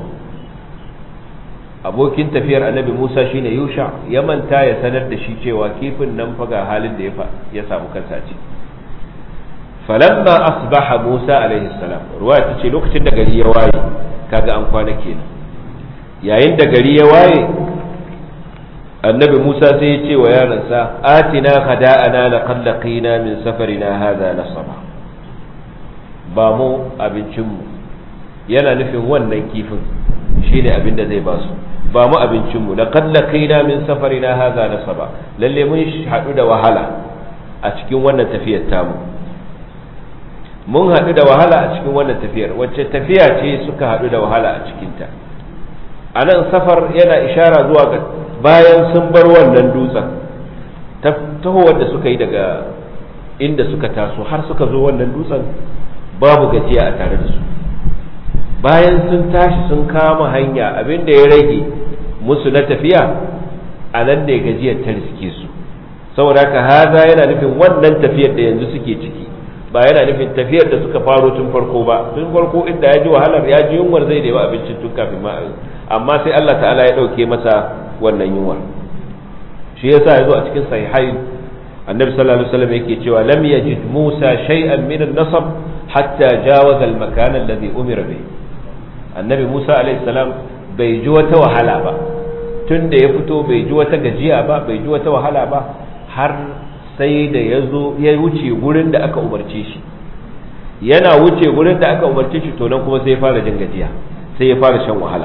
S1: abokin tafiyar annabi Musa shine Yusha ya manta ya sanar da shi cewa kifin nan fa ga halin da ya samu kansa ciki falamma asbaha Musa alaihi salam ruwaya tace lokacin da gari ya waye kaga an kwana kenan yayin da gari ya waye annabi Musa sai ya ce wa yaransa atina khada'ana laqad laqina min safarina hadha nasaba ba mu abincin mu yana nufin wannan kifin shine abin da zai ba su ba mu abincin mu laqad laqina min safarina hadha nasaba lalle mun hadu da wahala a cikin wannan tafiyar tamu mun haɗu da wahala a cikin wannan tafiyar wacce tafiya ce suka haɗu da wahala a cikinta a nan safar yana ishara zuwa ga bayan sun bar wannan dutsen tahowar da suka yi daga inda suka taso har suka zo wannan dutsen babu gajiya a tare da su bayan sun tashi sun kama hanya abin da ya rage musu na tafiya a nan ne gajiyar ta riske su saboda haka haza yana nufin wannan tafiyar da yanzu suke ciki ba yana nufin tafiyar da suka faro tun farko ba tun farko inda ya ji wahalar ya ji yunwar zai nema abincin tun kafin ma amma sai Allah ta'ala ya ɗauke masa wannan yunwar shi yasa ya zo a cikin sahihai annabi sallallahu alaihi wasallam yake cewa lam yajid Musa shay'an min an-nasab hatta jawaza al-makan alladhi umira bihi annabi Musa alaihi salam bai ji wata wahala ba tun da ya fito bai ji wata gajiya ba bai ji wata wahala ba har sai da ya zo ya wuce gurin da aka umarce shi yana wuce gurin da aka umarce shi to nan kuma sai ya fara jin gajiya sai ya fara shan wahala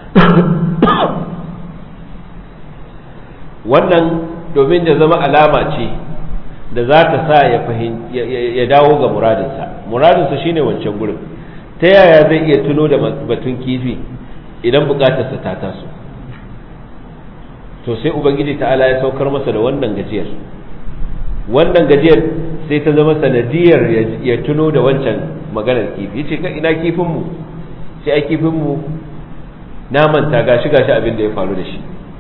S1: wannan domin da zama alama ce da za ta sa ya ya dawo ga muradinsa muradinsa shine wancan gurin ta yaya zai iya tuno da batun kifi idan bukatarsa ta taso to sai ubangiji ta'ala ya saukar masa da wannan gajiyar wannan gajiyar sai ta zama sanadiyar ya tuno da wancan maganar kifi ya ce ka ina kifinmu sai a kifinmu na manta gashi gashi abin da ya faru da shi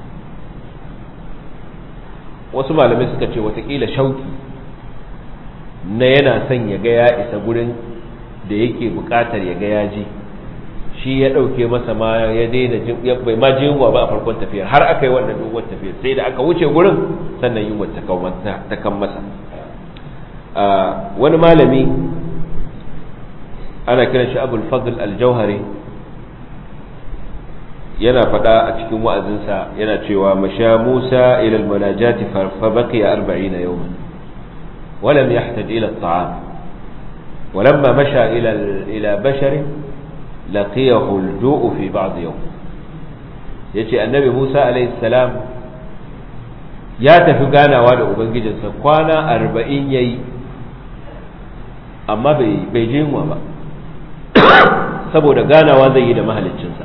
S1: wasu malamai suka ce watakila shauki na yana son ya ga ya isa gurin da yake bukatar ya ga ya ji shi ya ɗauke masa ma ya daina bai ma ji yunwa ba a farkon tafiyar har aka yi wannan doguwar tafiyar sai da aka wuce gurin sannan yunwa ta kan masa wani malami ana kiran shi abul fadl al-jauhari yana faɗa a cikin wa'azinsa yana cewa masha musa ila al-munajati fa baqiya 40 yawman ولم يحتج إلى الطعام ولما مشى إلى إلى بشر لقيه الجوء في بعض يوم yace annabi Musa alayhi salam ya tafi ganawa da ubangijinsa kwana arba'in yayi amma bai bai je yunwa ba saboda ganawa zai yi da mahaliccinsa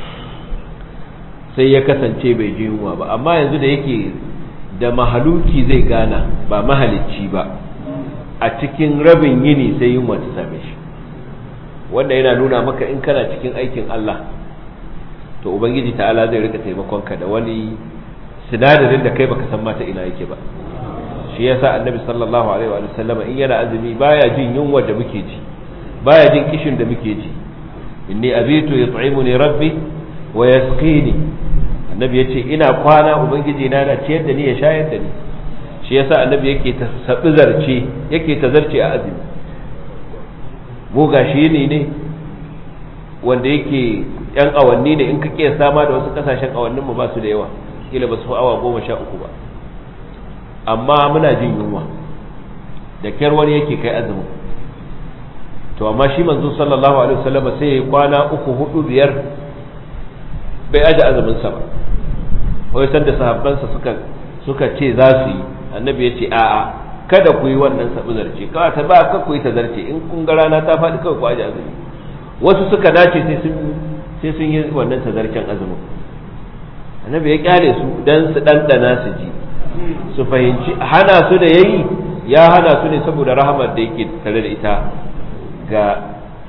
S1: sai ya kasance bai je yunwa ba amma yanzu da yake da mahaluki zai gana ba mahalicci ba a cikin rabin yini sai yunwa ta same shi wanda yana nuna maka in kana cikin aikin Allah to ubangiji ta'ala zai rika taimakon ka da wani sinadarin da kai baka san mata ina yake ba shi yasa annabi sallallahu alaihi wa sallam in yana azumi baya jin yunwa da muke ji baya jin kishin da muke ji inni abitu yut'imuni rabbi wa yasqini annabi yace ina kwana ubangiji na na ciyar da ni ya shayar da ni shi yasa annabi yake ta sabi zarce yake ta zarce a azumi mu gashi ne ne wanda yake yan awanni ne in ka ke sama da wasu kasashen awannin mu ba su da yawa kila ba su awa goma sha uku ba amma muna jin yunwa da kyar wani yake kai azumin to amma shi manzo sallallahu alaihi wasallam sai ya kwana uku hudu biyar bai aje azumin sa ba wai san da sahabbansa suka suka ce za su yi annabi ya ce a'a kada ku yi wannan sabu zarce kawai ta ba ka ku yi ta zarce in kun ga rana ta faɗi kawai ku aje azumi wasu suka dace sai sun sai sun yi wannan tazarcen azumin annabi ya kyale su dan su dandana su ji su fahimci hana su da yayi ya hana su ne saboda rahamar da yake tare da ita ga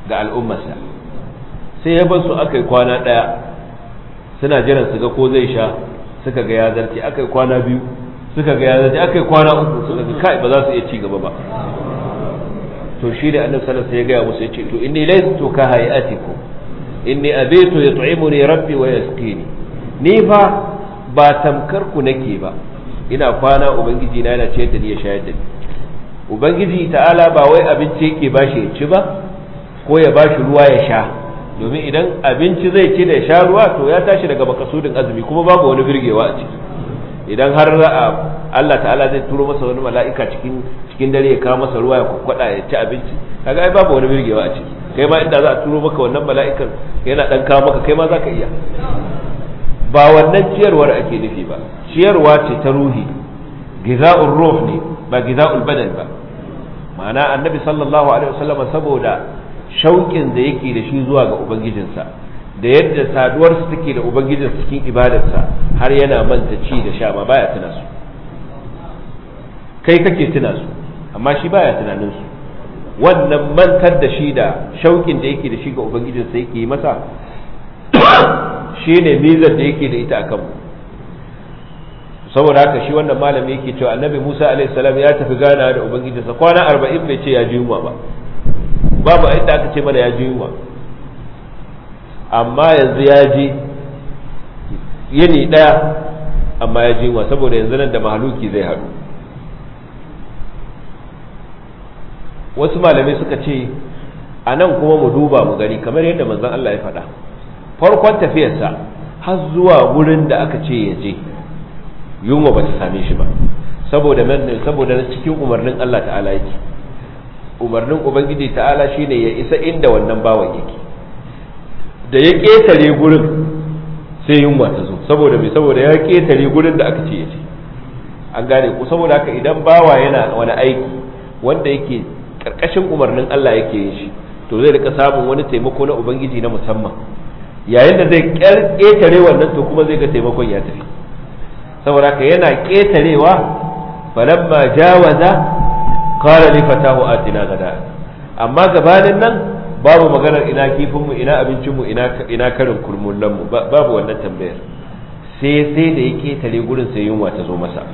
S1: ga al'ummarsa sai ya bar su aka yi kwana ɗaya suna jiran su ga ko zai sha suka ga ya zarce aka yi kwana biyu suka ga ya zarce aka yi kwana uku suka ga kai ba za su iya ci gaba ba to shi da annabi sallallahu alaihi wasallam ya gaya musu yace to inni laystu ka hayatikum inni abitu yut'imuni rabbi wa yasqini ni fa ba tamkar ku nake ba ina kwana ubangiji na yana ciyar da ni ya shayar da ni ubangiji ta'ala ba wai abinci yake bashi ya ci ba ko ya bashi ruwa ya sha domin idan abinci zai ci da ya sha ruwa to ya tashi daga makasudin azumi kuma babu wani birgewa a ciki idan har Allah ta'ala zai turo masa wani mala'ika cikin cikin dare ya kawo masa ruwa ya kwakwada ya ci abinci kaga ai babu wani birgewa a ciki kai ma inda za a turo maka wannan mala'ikan yana dan kawo maka kai ma zaka iya ba wannan ciyarwar ake nufi ba ciyarwa ce ta ruhi giza'ur ruh ne ba giza'ul badan ba ma'ana annabi sallallahu alaihi wasallam saboda shauƙin da yake da shi zuwa ga ubangijinsa da yadda saduwarsa take da ubangijinsa cikin ibadarsa har yana manta ci da sha ma baya tuna su kai kake tuna su amma shi baya tunanin su wannan mantar da shi da shauƙin da yake da shi ga ubangijinsa yake yi masa shine mizar da yake da ita akan mu saboda haka shi wannan malami yake cewa annabi Musa alaihi salam ya tafi gana da ubangijinsa kwana 40 bai ce ya ji yunwa ba babu inda aka ce mana ya ji yunwa amma yanzu ya ji yini daya amma ya ji yunwa saboda yanzu nan da mahaluki zai haɗu wasu malamai suka ce a nan kuma mu duba mu gani kamar yadda manzon Allah ya faɗa farkon tafiyarsa har zuwa wurin da aka ce ya je yunwa ba ta same shi ba saboda saboda cikin umarnin Allah ta'ala yake umarnin ubangiji ta'ala shine ya isa inda wannan bawan yake da ya ketare gurin sai yunwa ta zo saboda mai saboda ya ketare gurin da aka ce ya ce an gane ku saboda haka idan bawa yana wani aiki wanda yake karkashin umarnin Allah yake yin shi to zai rika samun wani taimako na ubangiji na musamman yayin da zai ketare wannan to kuma zai ga taimakon ya tafi saboda haka yana ketarewa falamma jawaza qala li fatahu atina gada amma gabanin nan babu maganar ina kifin mu ina abincin mu ina ina karin kurmullan mu babu wannan tambayar sai sai da ya ketare gurin sai yunwa ta zo masa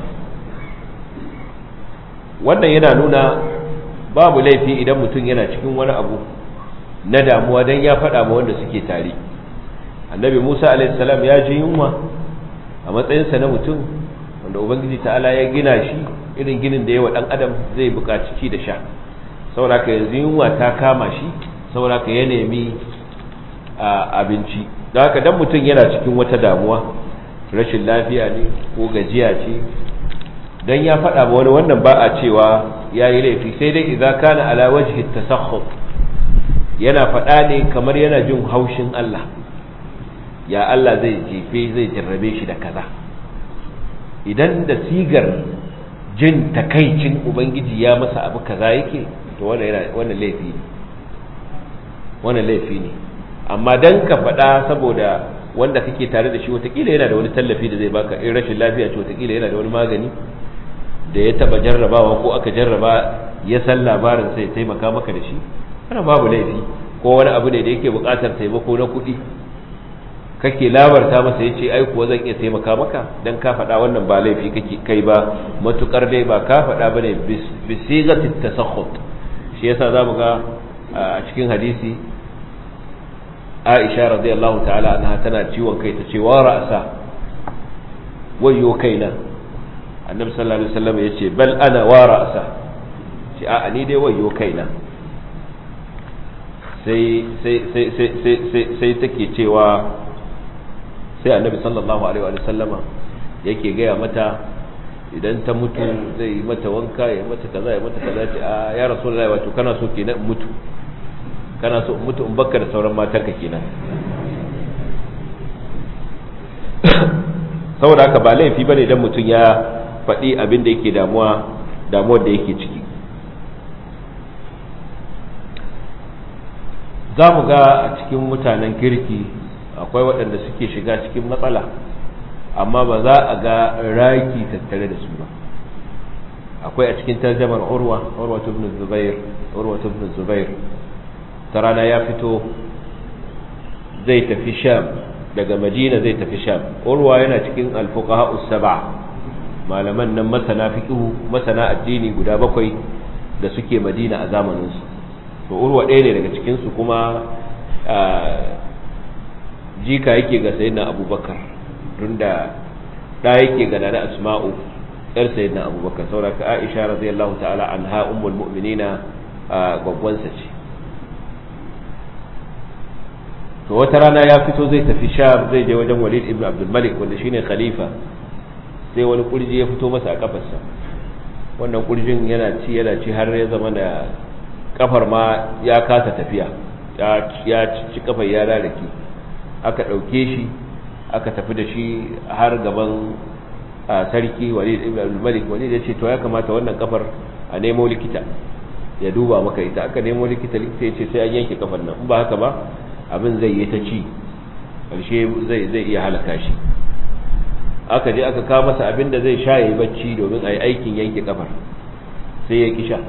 S1: wannan yana nuna babu laifi idan mutum yana cikin wani abu na damuwa dan ya faɗa ma wanda suke tare annabi musa alaihissalam ya ji yunwa a matsayinsa na mutum wanda ubangiji ta'ala ya gina shi irin ginin da yawa ɗan adam zai buƙaci ci da sha sauraka yanzu yunwa ta kama shi sauraka ya nemi abinci da haka dan mutum yana cikin wata damuwa rashin lafiya ne ko gajiya ce dan ya faɗa ma wani wannan ba a cewa ya yi laifi sai dai idan kana ala wajhi tasakhut yana faɗa ne kamar yana jin haushin Allah ya Allah zai jefe zai jarrabe shi da kaza idan da sigar jin takaicin ubangiji ya masa abu kaza yake to wannan laifi ne wannan laifi ne amma dan ka faɗa saboda wanda kake tare da shi watakila yana da wani tallafi da zai baka in rashin lafiya ce watakila yana da wani magani da ya taba jarrabawa ko aka jarraba ya san labarin sai taimaka maka da shi ana babu laifi ko wani abu ne da yake buƙatar taimako na kuɗi kake labarta masa ya ce ai kuwa zan iya taimaka maka dan ka faɗa wannan ba laifi kake kai ba matukar dai ba ka faɗa ba ne bisigatit tasakhut shi yasa za mu ga a cikin hadisi Aisha radiyallahu ta'ala anha tana ciwon kai ta ce wa ra'asa wayyo kaina annabi sallallahu alaihi wasallam yace bal ana wa ra'asa ce a ni dai wayyo kaina sai sai sai sai sai sai take cewa sai annabi sallallahu alaihi wa sallama yake gaya mata idan ta mutu zai yi mata wanka ya mata kaza ya mata kaza ce a ya rasulullahi wato kana so kenan in mutu kana so in mutu in bakka da sauran matanka kenan saboda haka ba laifi bane idan mutum ya faɗi abin da yake damuwa damuwar da yake ciki za mu ga a cikin mutanen kirki akwai waɗanda suke shiga cikin matsala amma ba za a ga raki tattare da su ba akwai a cikin tarjamar urwa urwa ibn zubair urwa ibn zubair ta rana ya fito zai tafi sham daga madina zai tafi sham urwa yana cikin alfuqaha us-sab'a malaman nan masana fiqhu masana addini guda bakwai da suke madina a zamanin su to urwa ɗaya ne daga cikin su kuma jika yake ga sayyidina abubakar tunda da yake ga nana asma'u yar sayyidina abubakar saboda ka aisha radiyallahu ta'ala anha ummul mu'minina gwaggwansa ce to wata rana ya fito zai tafi sham zai je wajen walid ibn abdul malik wanda shine khalifa sai wani kurji ya fito masa a kafarsa wannan kurjin yana ci yana ci har ya zama da kafar ma ya kasa tafiya ya ci kafar ya rarrake aka ɗauke shi aka tafi da shi har gaban sarki walid ibn abdul malik walid ya ce to ya kamata wannan kafar a nemo likita ya duba maka ita aka nemo likita likita ya ce sai an yanke kafar nan in ba haka ba abin zai yi ta ci ƙarshe zai zai iya halaka shi aka je aka kawo masa abin da zai sha yayi bacci domin a yi aikin yanke kafar sai ya kisha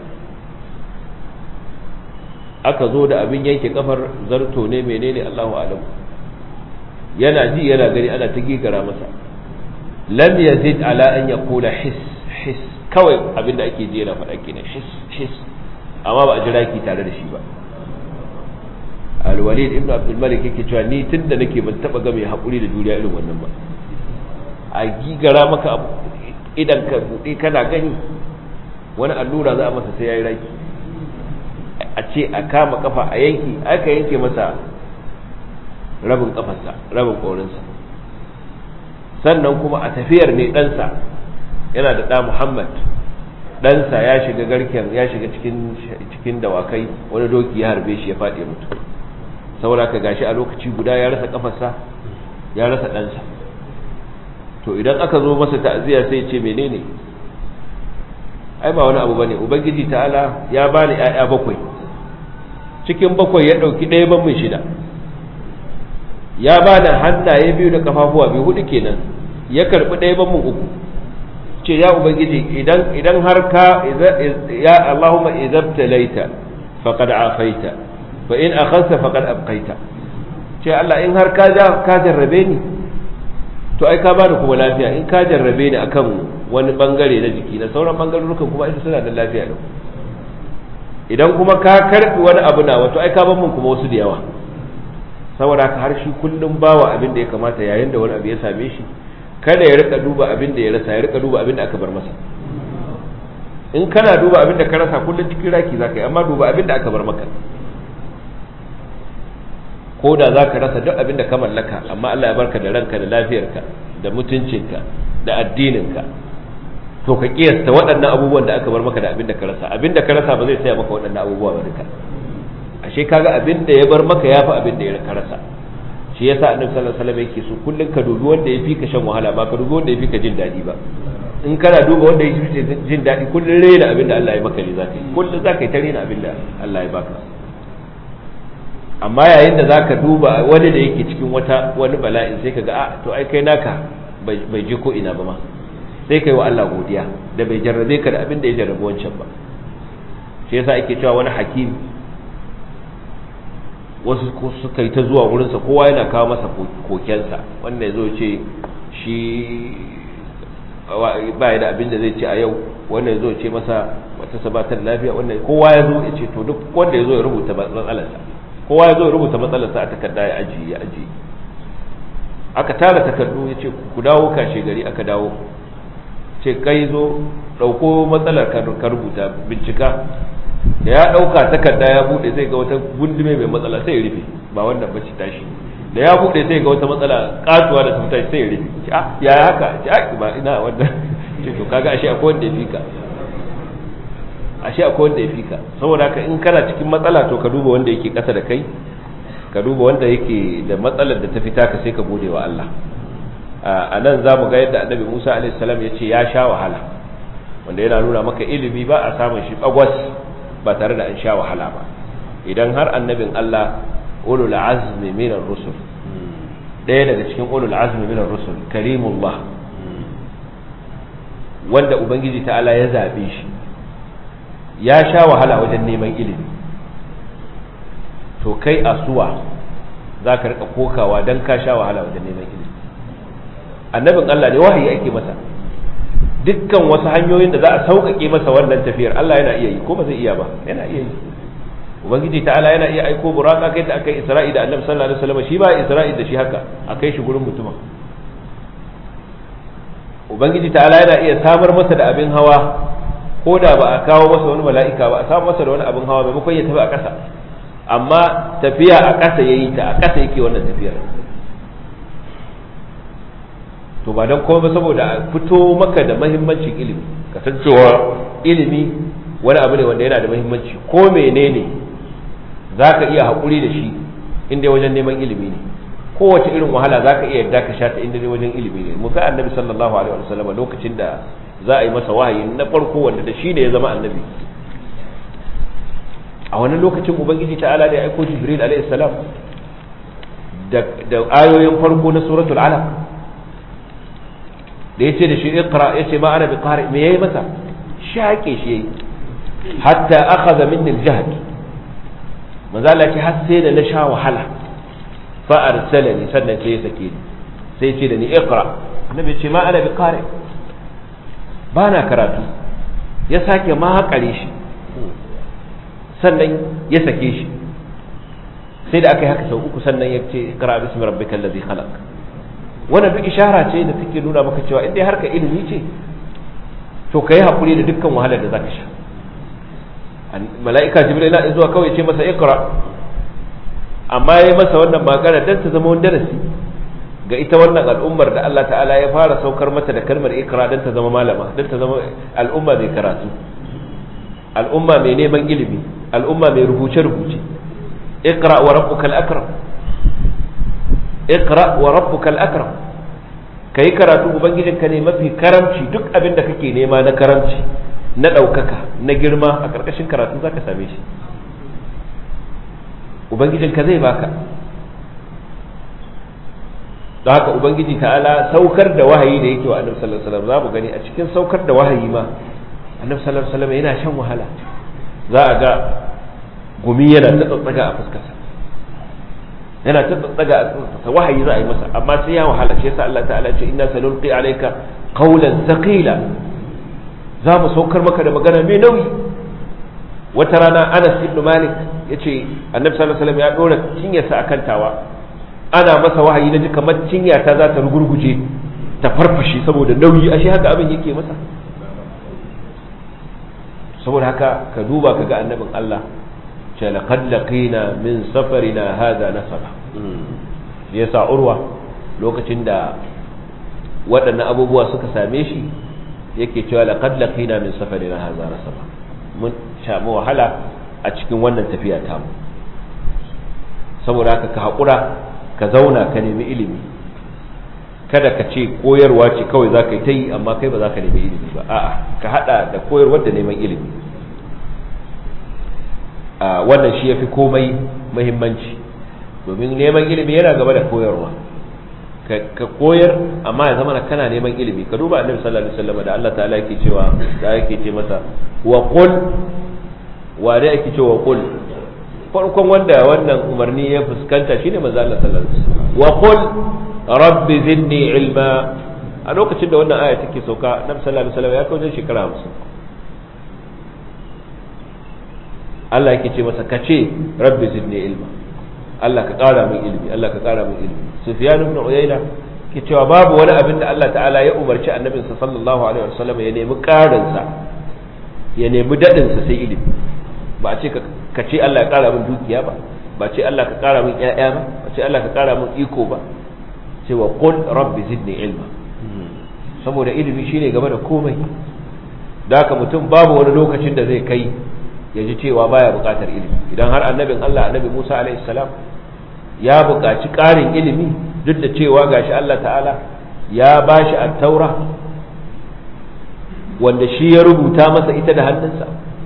S1: aka zo da abin yanke kafar zarto ne menene Allahu alam yana ji yana gani ana ta gigara masa lam yazid ala an yaqula his his kawai abin da ake ji yana faɗa kenan his his amma ba a jira ki tare da shi ba alwalid ibn abdul malik yake cewa ni tunda nake ban taba ga mai hakuri da juriya irin wannan ba a gigara maka idan ka bude kana gani wani allura za a masa sai yayi raki a ce a kama kafa a yanki aka yanke masa rabin kafarsa rabin korinsa sannan kuma a tafiyar ne ɗansa yana da ɗa muhammad ɗansa ya shiga garken ya shiga cikin cikin dawakai wani doki ya harbe shi ya faɗi mutu saboda ka gashi a lokaci guda ya rasa kafarsa ya rasa ɗansa to idan aka zo masa ta'aziyya sai ce menene ai ba wani abu bane ubangiji ta'ala ya bani ƴaƴa bakwai cikin bakwai ya ɗauki ɗaya ban min shida ya bani hannaye biyu da kafafuwa biyu hudu kenan ya karbi ɗaya ban min uku ce ya ubangiji idan idan har ka ya Allahumma idabtalaita faqad afaita fa in akhadta faqad abqaita ce Allah in har ka ka jarrabe ni to ai ka bani kuma lafiya in ka jarrabe ni akan wani bangare na jiki na sauran bangarorukan kuma ita suna da lafiya din idan kuma ka karbi wani abu na wato ai ka ban mun kuma wasu da yawa saboda haka har shi kullum bawa abin da ya kamata yayin da wani abu ya same shi kada ya rika duba abin da ya rasa ya rika duba abin da aka bar masa in kana duba abin da ka rasa kullum cikin raki zaka yi amma duba abin da aka bar maka ko da za ka rasa duk abin da ka mallaka amma Allah ya barka da ranka da lafiyarka da mutuncinka da addininka to ka kiyasta waɗannan abubuwan da aka bar maka da abin da ka rasa abin da ka rasa ba zai saya maka waɗannan abubuwa ba duka ashe kaga abin da ya bar maka yafi abin da ya ka rasa shi yasa annabi sallallahu alaihi wasallam yake so kullun ka dubi wanda ya fi ka shan wahala ba ka dubi wanda ya fi ka jin daɗi ba in kana duba wanda ya fi jin daɗi kullun rena abin da Allah ya maka ne zaka yi kullun zaka yi ta rena abin da Allah ya baka amma yayin da zaka duba wani da yake cikin wata wani bala'in sai ka ga a to ai kai naka bai je ko ina ba ma sai kai wa Allah godiya da bai jarrabe ka da abin da ya jarrabe wancan ba shi yasa ake cewa wani hakim wasu suka yi ta zuwa wurinsa kowa yana kawo masa kokensa wanda ya zo ce shi ba da abin da zai ce a yau wanda ya zo ce masa wata sabatar lafiya wanda kowa ya zo ya ce to duk wanda ya zo ya rubuta matsalarsa kowa ya zo ya rubuta matsalarsa a takarda ya ajiye ya ajiye aka tara takardu ya ce ku dawo kashe gari aka dawo ce kai zo ɗauko matsalar ka rubuta bincika da ya ɗauka takarda ya buɗe zai ga wata gundume mai matsala sai ya rufe ba wannan bace tashi da ya buɗe sai ga wata matsala katuwa da tafi sai ya rufe ce ah ya haka ce ah ba ina wannan ce to kaga ashe akwai wanda ya fika ashe akwai wanda ya fika saboda haka in kana cikin matsala to ka duba wanda yake ƙasa da kai ka duba wanda yake da matsalar da ta fita ka sai ka gode wa Allah a nan za mu ga yadda annabi Musa alaihi salam ya ce ya sha wahala wanda yana nuna maka ilimi ba a samun shi bagwas ba tare da an sha wahala ba idan har annabin Allah ulul azmi min ar-rusul ɗaya daga cikin ulul azmi min ar-rusul karimullah wanda ubangiji ta'ala ya zabe shi ya sha wahala wajen neman ilimi to kai asuwa za ka rika kokawa don ka sha wahala wajen neman ilimi annabin Allah ne wahayi ake masa dukkan wasu hanyoyin da za a sauƙaƙe masa wannan tafiyar Allah yana iya yi ko ba zai iya ba yana iya yi ubangiji ta'ala yana iya aiko buraka kai da aka yi isra'i da annabi sallallahu alaihi wasallam shi ba isra'i da shi haka a kai shi gurin mutumin ubangiji ta'ala yana iya samar masa da abin hawa ko da ba a kawo masa wani mala'ika ba a samar masa da wani abin hawa maimakon ya tafi a ƙasa amma tafiya a ƙasa yayi ta a ƙasa yake wannan tafiyar to ba don kuma saboda a fito maka da mahimmancin ilimi kasancewa ilimi wani abu ne wanda yana da mahimmanci ko menene za ka iya haƙuri da shi inda wajen neman ilimi ne kowace irin wahala za ka iya yadda ka sha ta inda wajen ilimi ne muka annabi sallallahu alaihi wa sallam lokacin da za a yi masa wahayi na farko wanda da shi ne ya zama annabi a wani lokacin ubangiji ta'ala da ya aiko jibril alaihi salam da ayoyin farko na suratul alaq da yace da shi iqra yace ma ana biqari me yayi masa shake shi yayi hatta akhadha minni al-jahd manzo Allah ce har sai da na sha wahala fa arsalani sannan sai ya sake ni sai ce da ni iqra annabi ce ma ana biqari ba na karatu ya sake ma haƙare shi sannan ya sake shi sai da aka yi haka sau uku sannan ya ce iqra bismi rabbikal ladhi khalaq wannan duk ishara ce da take nuna maka cewa in dai harka ilimi ce to kai hakuri da dukkan wahalar da zaka sha mala'ika jibril na zuwa kawai ce masa iqra amma yayi masa wannan magana dan ta zama wani darasi ga ita wannan al'ummar da Allah ta'ala ya fara saukar mata da kalmar iqra dan ta zama malama dan ta zama al'umma mai karatu al'umma mai neman ilimi al'umma mai rubuce rubuce iqra wa rabbukal akram iqra wa rabbukal akram kai karatu ubangijinka ne mafi karamci duk abin da kake nema na karamci na ɗaukaka na girma a ƙarƙashin karatu za ka same shi ubangijinka zai baka don haka ubangiji ta'ala saukar da wahayi da yake wa annabi sallallahu alaihi wasallam za mu gani a cikin saukar da wahayi ma annabi sallallahu alaihi wasallam yana shan wahala za a ga gumi yana ta tsatsaga a fuskarsa yana ta tsaga a wahayi za a yi masa amma sai ya wahala shi yasa Allah ta'ala ce inna sanulqi alayka qawlan thaqila za mu saukar maka da magana mai nauyi wata rana Anas ibn Malik yace Annabi sallallahu alaihi wasallam ya dora cinyarsa akan tawa ana masa wahayi naji kamar cinya ta za ta rugurguje ta farfashe saboda nauyi ashe haka abin yake masa saboda haka ka duba ka ga annabin Allah ce laqad laqina min safarina hadha nasaba ya sa urwa lokacin da waɗannan abubuwa suka same shi yake cewa laqad laqina min safarina hadha nasaba mun samu wahala a cikin wannan tafiya ta mu saboda haka ka haƙura ka zauna ka nemi ilimi kada ka ce koyarwa ce kawai za ka yi ta yi amma kai ba za ka nemi ilimi ba a'a ka haɗa da koyarwar da neman ilimi wannan shi ya fi komai mahimmanci domin neman ilimi yana gaba da koyarwa ka koyar amma ya zama kana neman ilimi ka duba annabi sallallahu alaihi wasallam da Allah ta'ala yake cewa da yake ce masa wa qul wa da yake cewa qul farkon wanda wannan umarni ya fuskanta shine manzo Allah sallallahu alaihi wasallam wa qul rabbi zidni ilma a lokacin da wannan aya take sauka annabi sallallahu alaihi wasallam ya kawo shekara 50 Allah yake ce masa kace rabbi zidni ilma Allah ka ƙara min ilimi Allah ka ƙara min ilimi Sufyan ibn Uyayna ke cewa babu wani abin da Allah ta'ala ya umarci annabinsa sallallahu alaihi wasallam ya nemi ƙarin sa ya nemi dadin sa sai ilimi ba a ce ka ce Allah ya ƙara min dukiya ba ba ce Allah ka ƙara min ƴaƴa ba ba ce Allah ka ƙara min iko ba cewa qul rabbi zidni ilma saboda ilimi shine gaba da komai da haka mutum babu wani lokacin da zai kai ya ji cewa baya buƙatar ilimi idan har annabin Allah annabi Musa alaihi salam ya buƙaci ƙarin ilimi duk da cewa gashi Allah ta'ala ya bashi at-taura wanda shi ya rubuta masa ita da hannunsa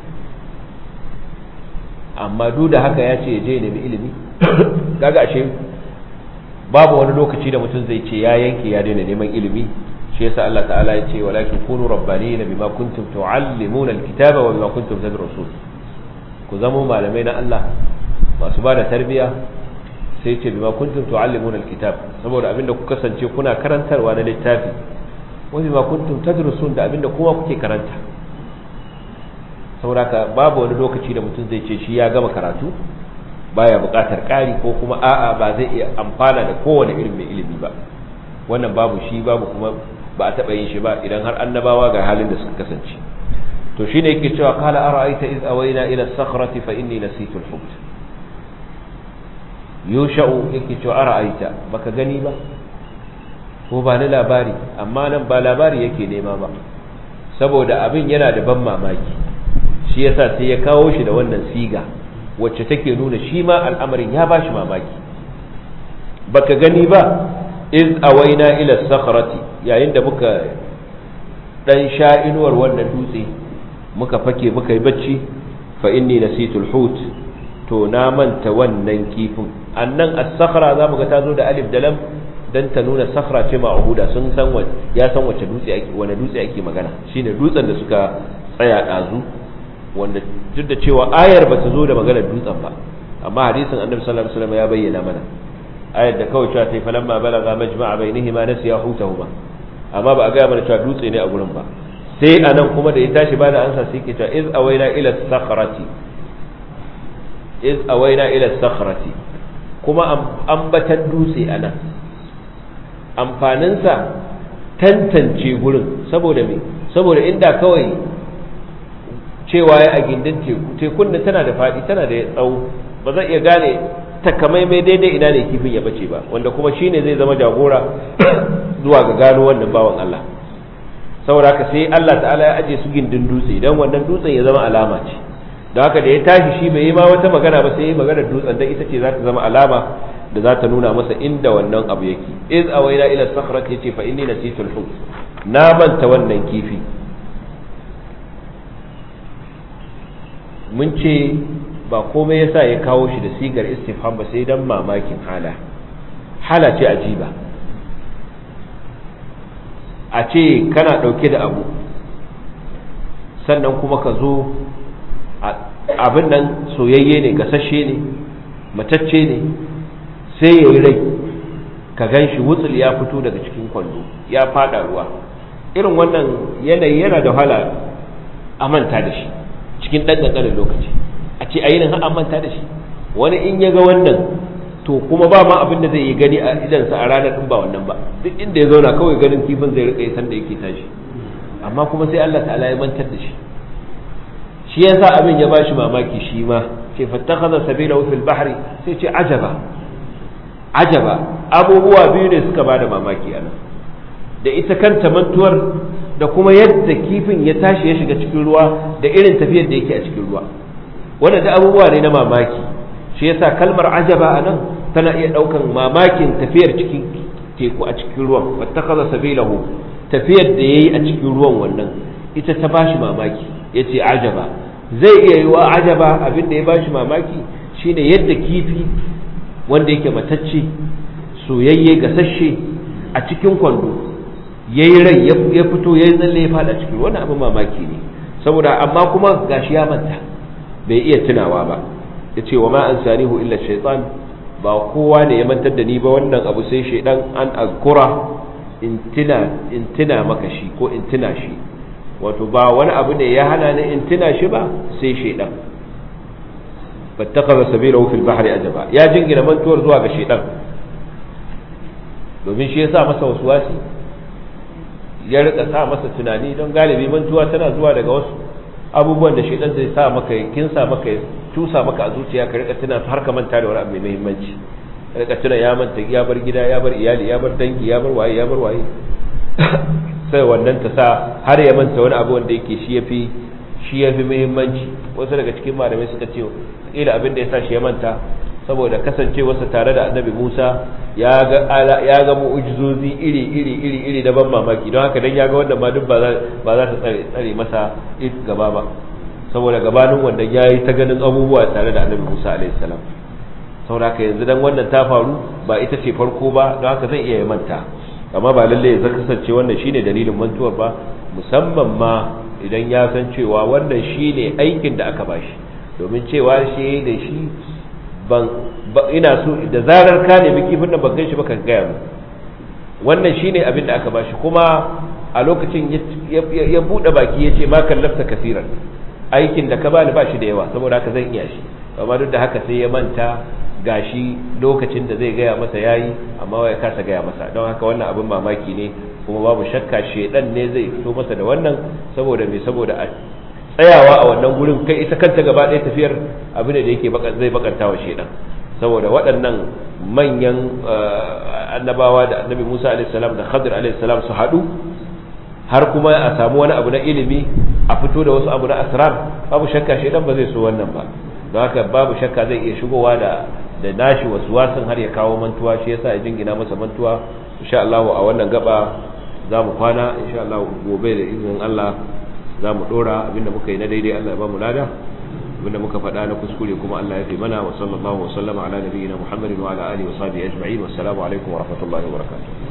S1: amma duk da haka ya ce ya je nemi ilimi kaga ashe babu wani lokaci da mutum zai ce ya yanke ya daina neman ilimi shi yasa Allah ta'ala ya ce walakin kunu rabbanina bima kuntum tuallimuna alkitaba wa bima kuntum tadrusun ku zamo malamai na Allah masu ba da tarbiya sai ce bima kuntum tu'allimuna alkitab saboda abinda ku kasance kuna karantarwa na littafi wa bima kuntum tadrusun da abinda kuma kuke karanta saboda ka babu wani lokaci da mutum zai ce shi ya gama karatu baya buƙatar ƙari ko kuma a'a ba zai iya amfana da kowane irin mai ilimi ba wannan babu shi babu kuma ba a taɓa yin shi ba idan har annabawa ga halin da suka kasance to shine yake cewa qala ara'aita iz awayna ila as-sakhrati fa inni nasitu al-hut yusha'u yake cewa ara'aita baka gani ba ko ba ni labari amma nan ba labari yake nema ba saboda abin yana da ban mamaki shi yasa sai ya kawo shi da wannan siga wacce take nuna shi ma al'amarin ya bashi mamaki baka gani ba iz awaina ila sakhrati yayin da muka dan sha inuwar wannan dutse muka fake muka yi bacci fa inni nasitul hut to na manta wannan kifin annan as-sakhra zamu ga tazo da alif da lam dan ta nuna sakhra ce ma'huda sun san ya san wace dutse ake wani dutse ake magana shine dutsen da suka tsaya dazu wanda duk da cewa ayar ba ta zo da maganar dutsen ba amma hadisin annabi sallallahu alaihi wasallam ya bayyana mana ayar da kawai cewa ta falamma balaga majma'a bainihima nasiya hutahuma amma ba a ga mana cewa dutse ne a gurin ba sai anan kuma da ya tashi bada ansa sai ke cewa iz awaina ila sakhrati iz awaina ila sakhrati kuma ambatan dutse anan amfaninsa tantance gurin saboda me saboda inda kawai cewa ya a gindin teku tekun da tana da faɗi tana da tsawo ba zan iya gane takamaimai daidai ina ne kifin ya bace ba wanda kuma shine zai zama jagora zuwa ga gano wannan bawan Allah saboda haka sai Allah ta'ala ya aje su gindin dutse dan wannan dutsen ya zama alama ce da haka da ya tashi shi bai yi ma wata magana ba sai ya magana dutsen dan ita ce za ta zama alama da za ta nuna masa inda wannan abu yake iz awaina ila sakhrati yace fa inni nasitul hut na manta wannan kifi mun ce ba komai yasa ya kawo shi da sigar istifham ba sai dan mamakin hala hala ce ajiba a ce kana dauke da abu sannan kuma ka zo abin nan soyayye ne gasashe ne matacce ne sai ya yi rai ka gan shi wutsul ya fito daga cikin kwando ya fada ruwa irin wannan yanayi yana da wahala a manta da shi cikin ɗan ƙanƙanin lokaci a ce ainihin har an manta da shi wani in ya ga wannan to kuma ba ma abin da zai yi gani a idansa a ranar ɗin ba wannan ba duk inda ya zauna kawai ganin kifin zai riƙa san da yake tashi amma kuma sai Allah ta'ala ya mantar da shi shi yasa abin ya bashi mamaki shi ma ce fattakhadha sabila fil bahri sai ce ajaba ajaba abubuwa biyu ne suka bada mamaki anan da ita kanta mantuwar da kuma yadda kifin ya tashi ya shiga cikin ruwa da irin tafiyar da yake a cikin ruwa wanda da abubuwa ne na mamaki shi yasa kalmar ajaba a nan tana iya ɗaukan mamakin tafiyar cikin teku a cikin ruwan fattakaza sabilahu tafiyar da yayi a cikin ruwan wannan ita ta bashi mamaki yace ajaba zai iya yiwa ajaba abin da ya bashi mamaki shine yadda kifi wanda yake matacce soyayye gasasshe a cikin kwando ya yi rai ya fito ya yi tsalle ya fada cikin wani abin mamaki ne saboda amma kuma gashi ya manta bai iya tunawa ba ya ce wa ma an sanihu illa shaitan ba kowa ne ya mantar da ni ba wannan abu sai shaidan an azkura in tuna maka shi ko in tuna shi wato ba wani abu ne ya hana ni in tuna shi ba sai shaidan fattakaza sabilahu fil bahri ajaba ya jingina mantuwar zuwa ga shaidan domin shi ya sa masa wasu wasi ya rika sa masa tunani don galibi mantuwa tana zuwa daga wasu abubuwan da shaidan zai sa maka kinsa maka tusa maka a zuciya ka rika tuna har ka manta da wani abu mai muhimmanci rika tuna ya manta ya bar gida ya bar iyali ya bar dangi ya bar waye ya bar waye sai wannan ta sa har ya manta wani abu wanda yake shi yafi shi yafi muhimmanci wasu daga cikin malamai suka ce kila abin da ya sa shi ya manta saboda kasancewarsa tare da annabi Musa ya ga ya ga mu'jizozi iri iri iri iri da ban mamaki don haka dan ya ga wanda ma duk ba za ba za ta tsare tsare masa gaba ba saboda gabanin wanda ya yi ta ganin abubuwa tare da annabi Musa alaihi salam saboda haka yanzu dan wannan ta faru ba ita ce farko ba don haka zai iya manta amma ba lalle ya kasance wannan shine dalilin mantuwar ba musamman ma idan ya san cewa wannan shine aikin da aka bashi domin cewa shi da shi ban ina so da zarar ka nemi kifin nan ban ganshi ba ka gaya mu wannan shine abin da aka bashi kuma a lokacin ya bude baki ya ce ma kallafta kafiran aikin da ka bani ba shi da yawa saboda haka zan iya shi amma duk da haka sai ya manta gashi lokacin da zai gaya masa yayi amma ya kasa gaya masa don haka wannan abin mamaki ne kuma babu shakka shedan ne zai fito masa da wannan saboda me saboda a tsayawa a wannan gurin kai ita kanta gaba ɗaya tafiyar abin da yake zai bakanta wa shedan saboda waɗannan manyan annabawa da annabi Musa alaihi salam da Khadir alaihi salam su haɗu har kuma a samu wani abu na ilimi a fito da wasu abu na asrar babu shakka shedan ba zai so wannan ba don haka babu shakka zai iya shigowa da da nashi wasu wasan har ya kawo mantuwa shi yasa ya jingina masa mantuwa insha Allah a wannan gaba za mu kwana insha Allah gobe da izinin Allah za mu dora abinda muka yi na daidai Allah ya ba mu lada abinda muka faɗa na kuskure kuma Allah ya fi mana wa sallallahu wa sallama ala nabiyyina Muhammadin wa ala alihi wa sahbihi ajma'in wassalamu alaikum wa rahmatullahi wa barakatuh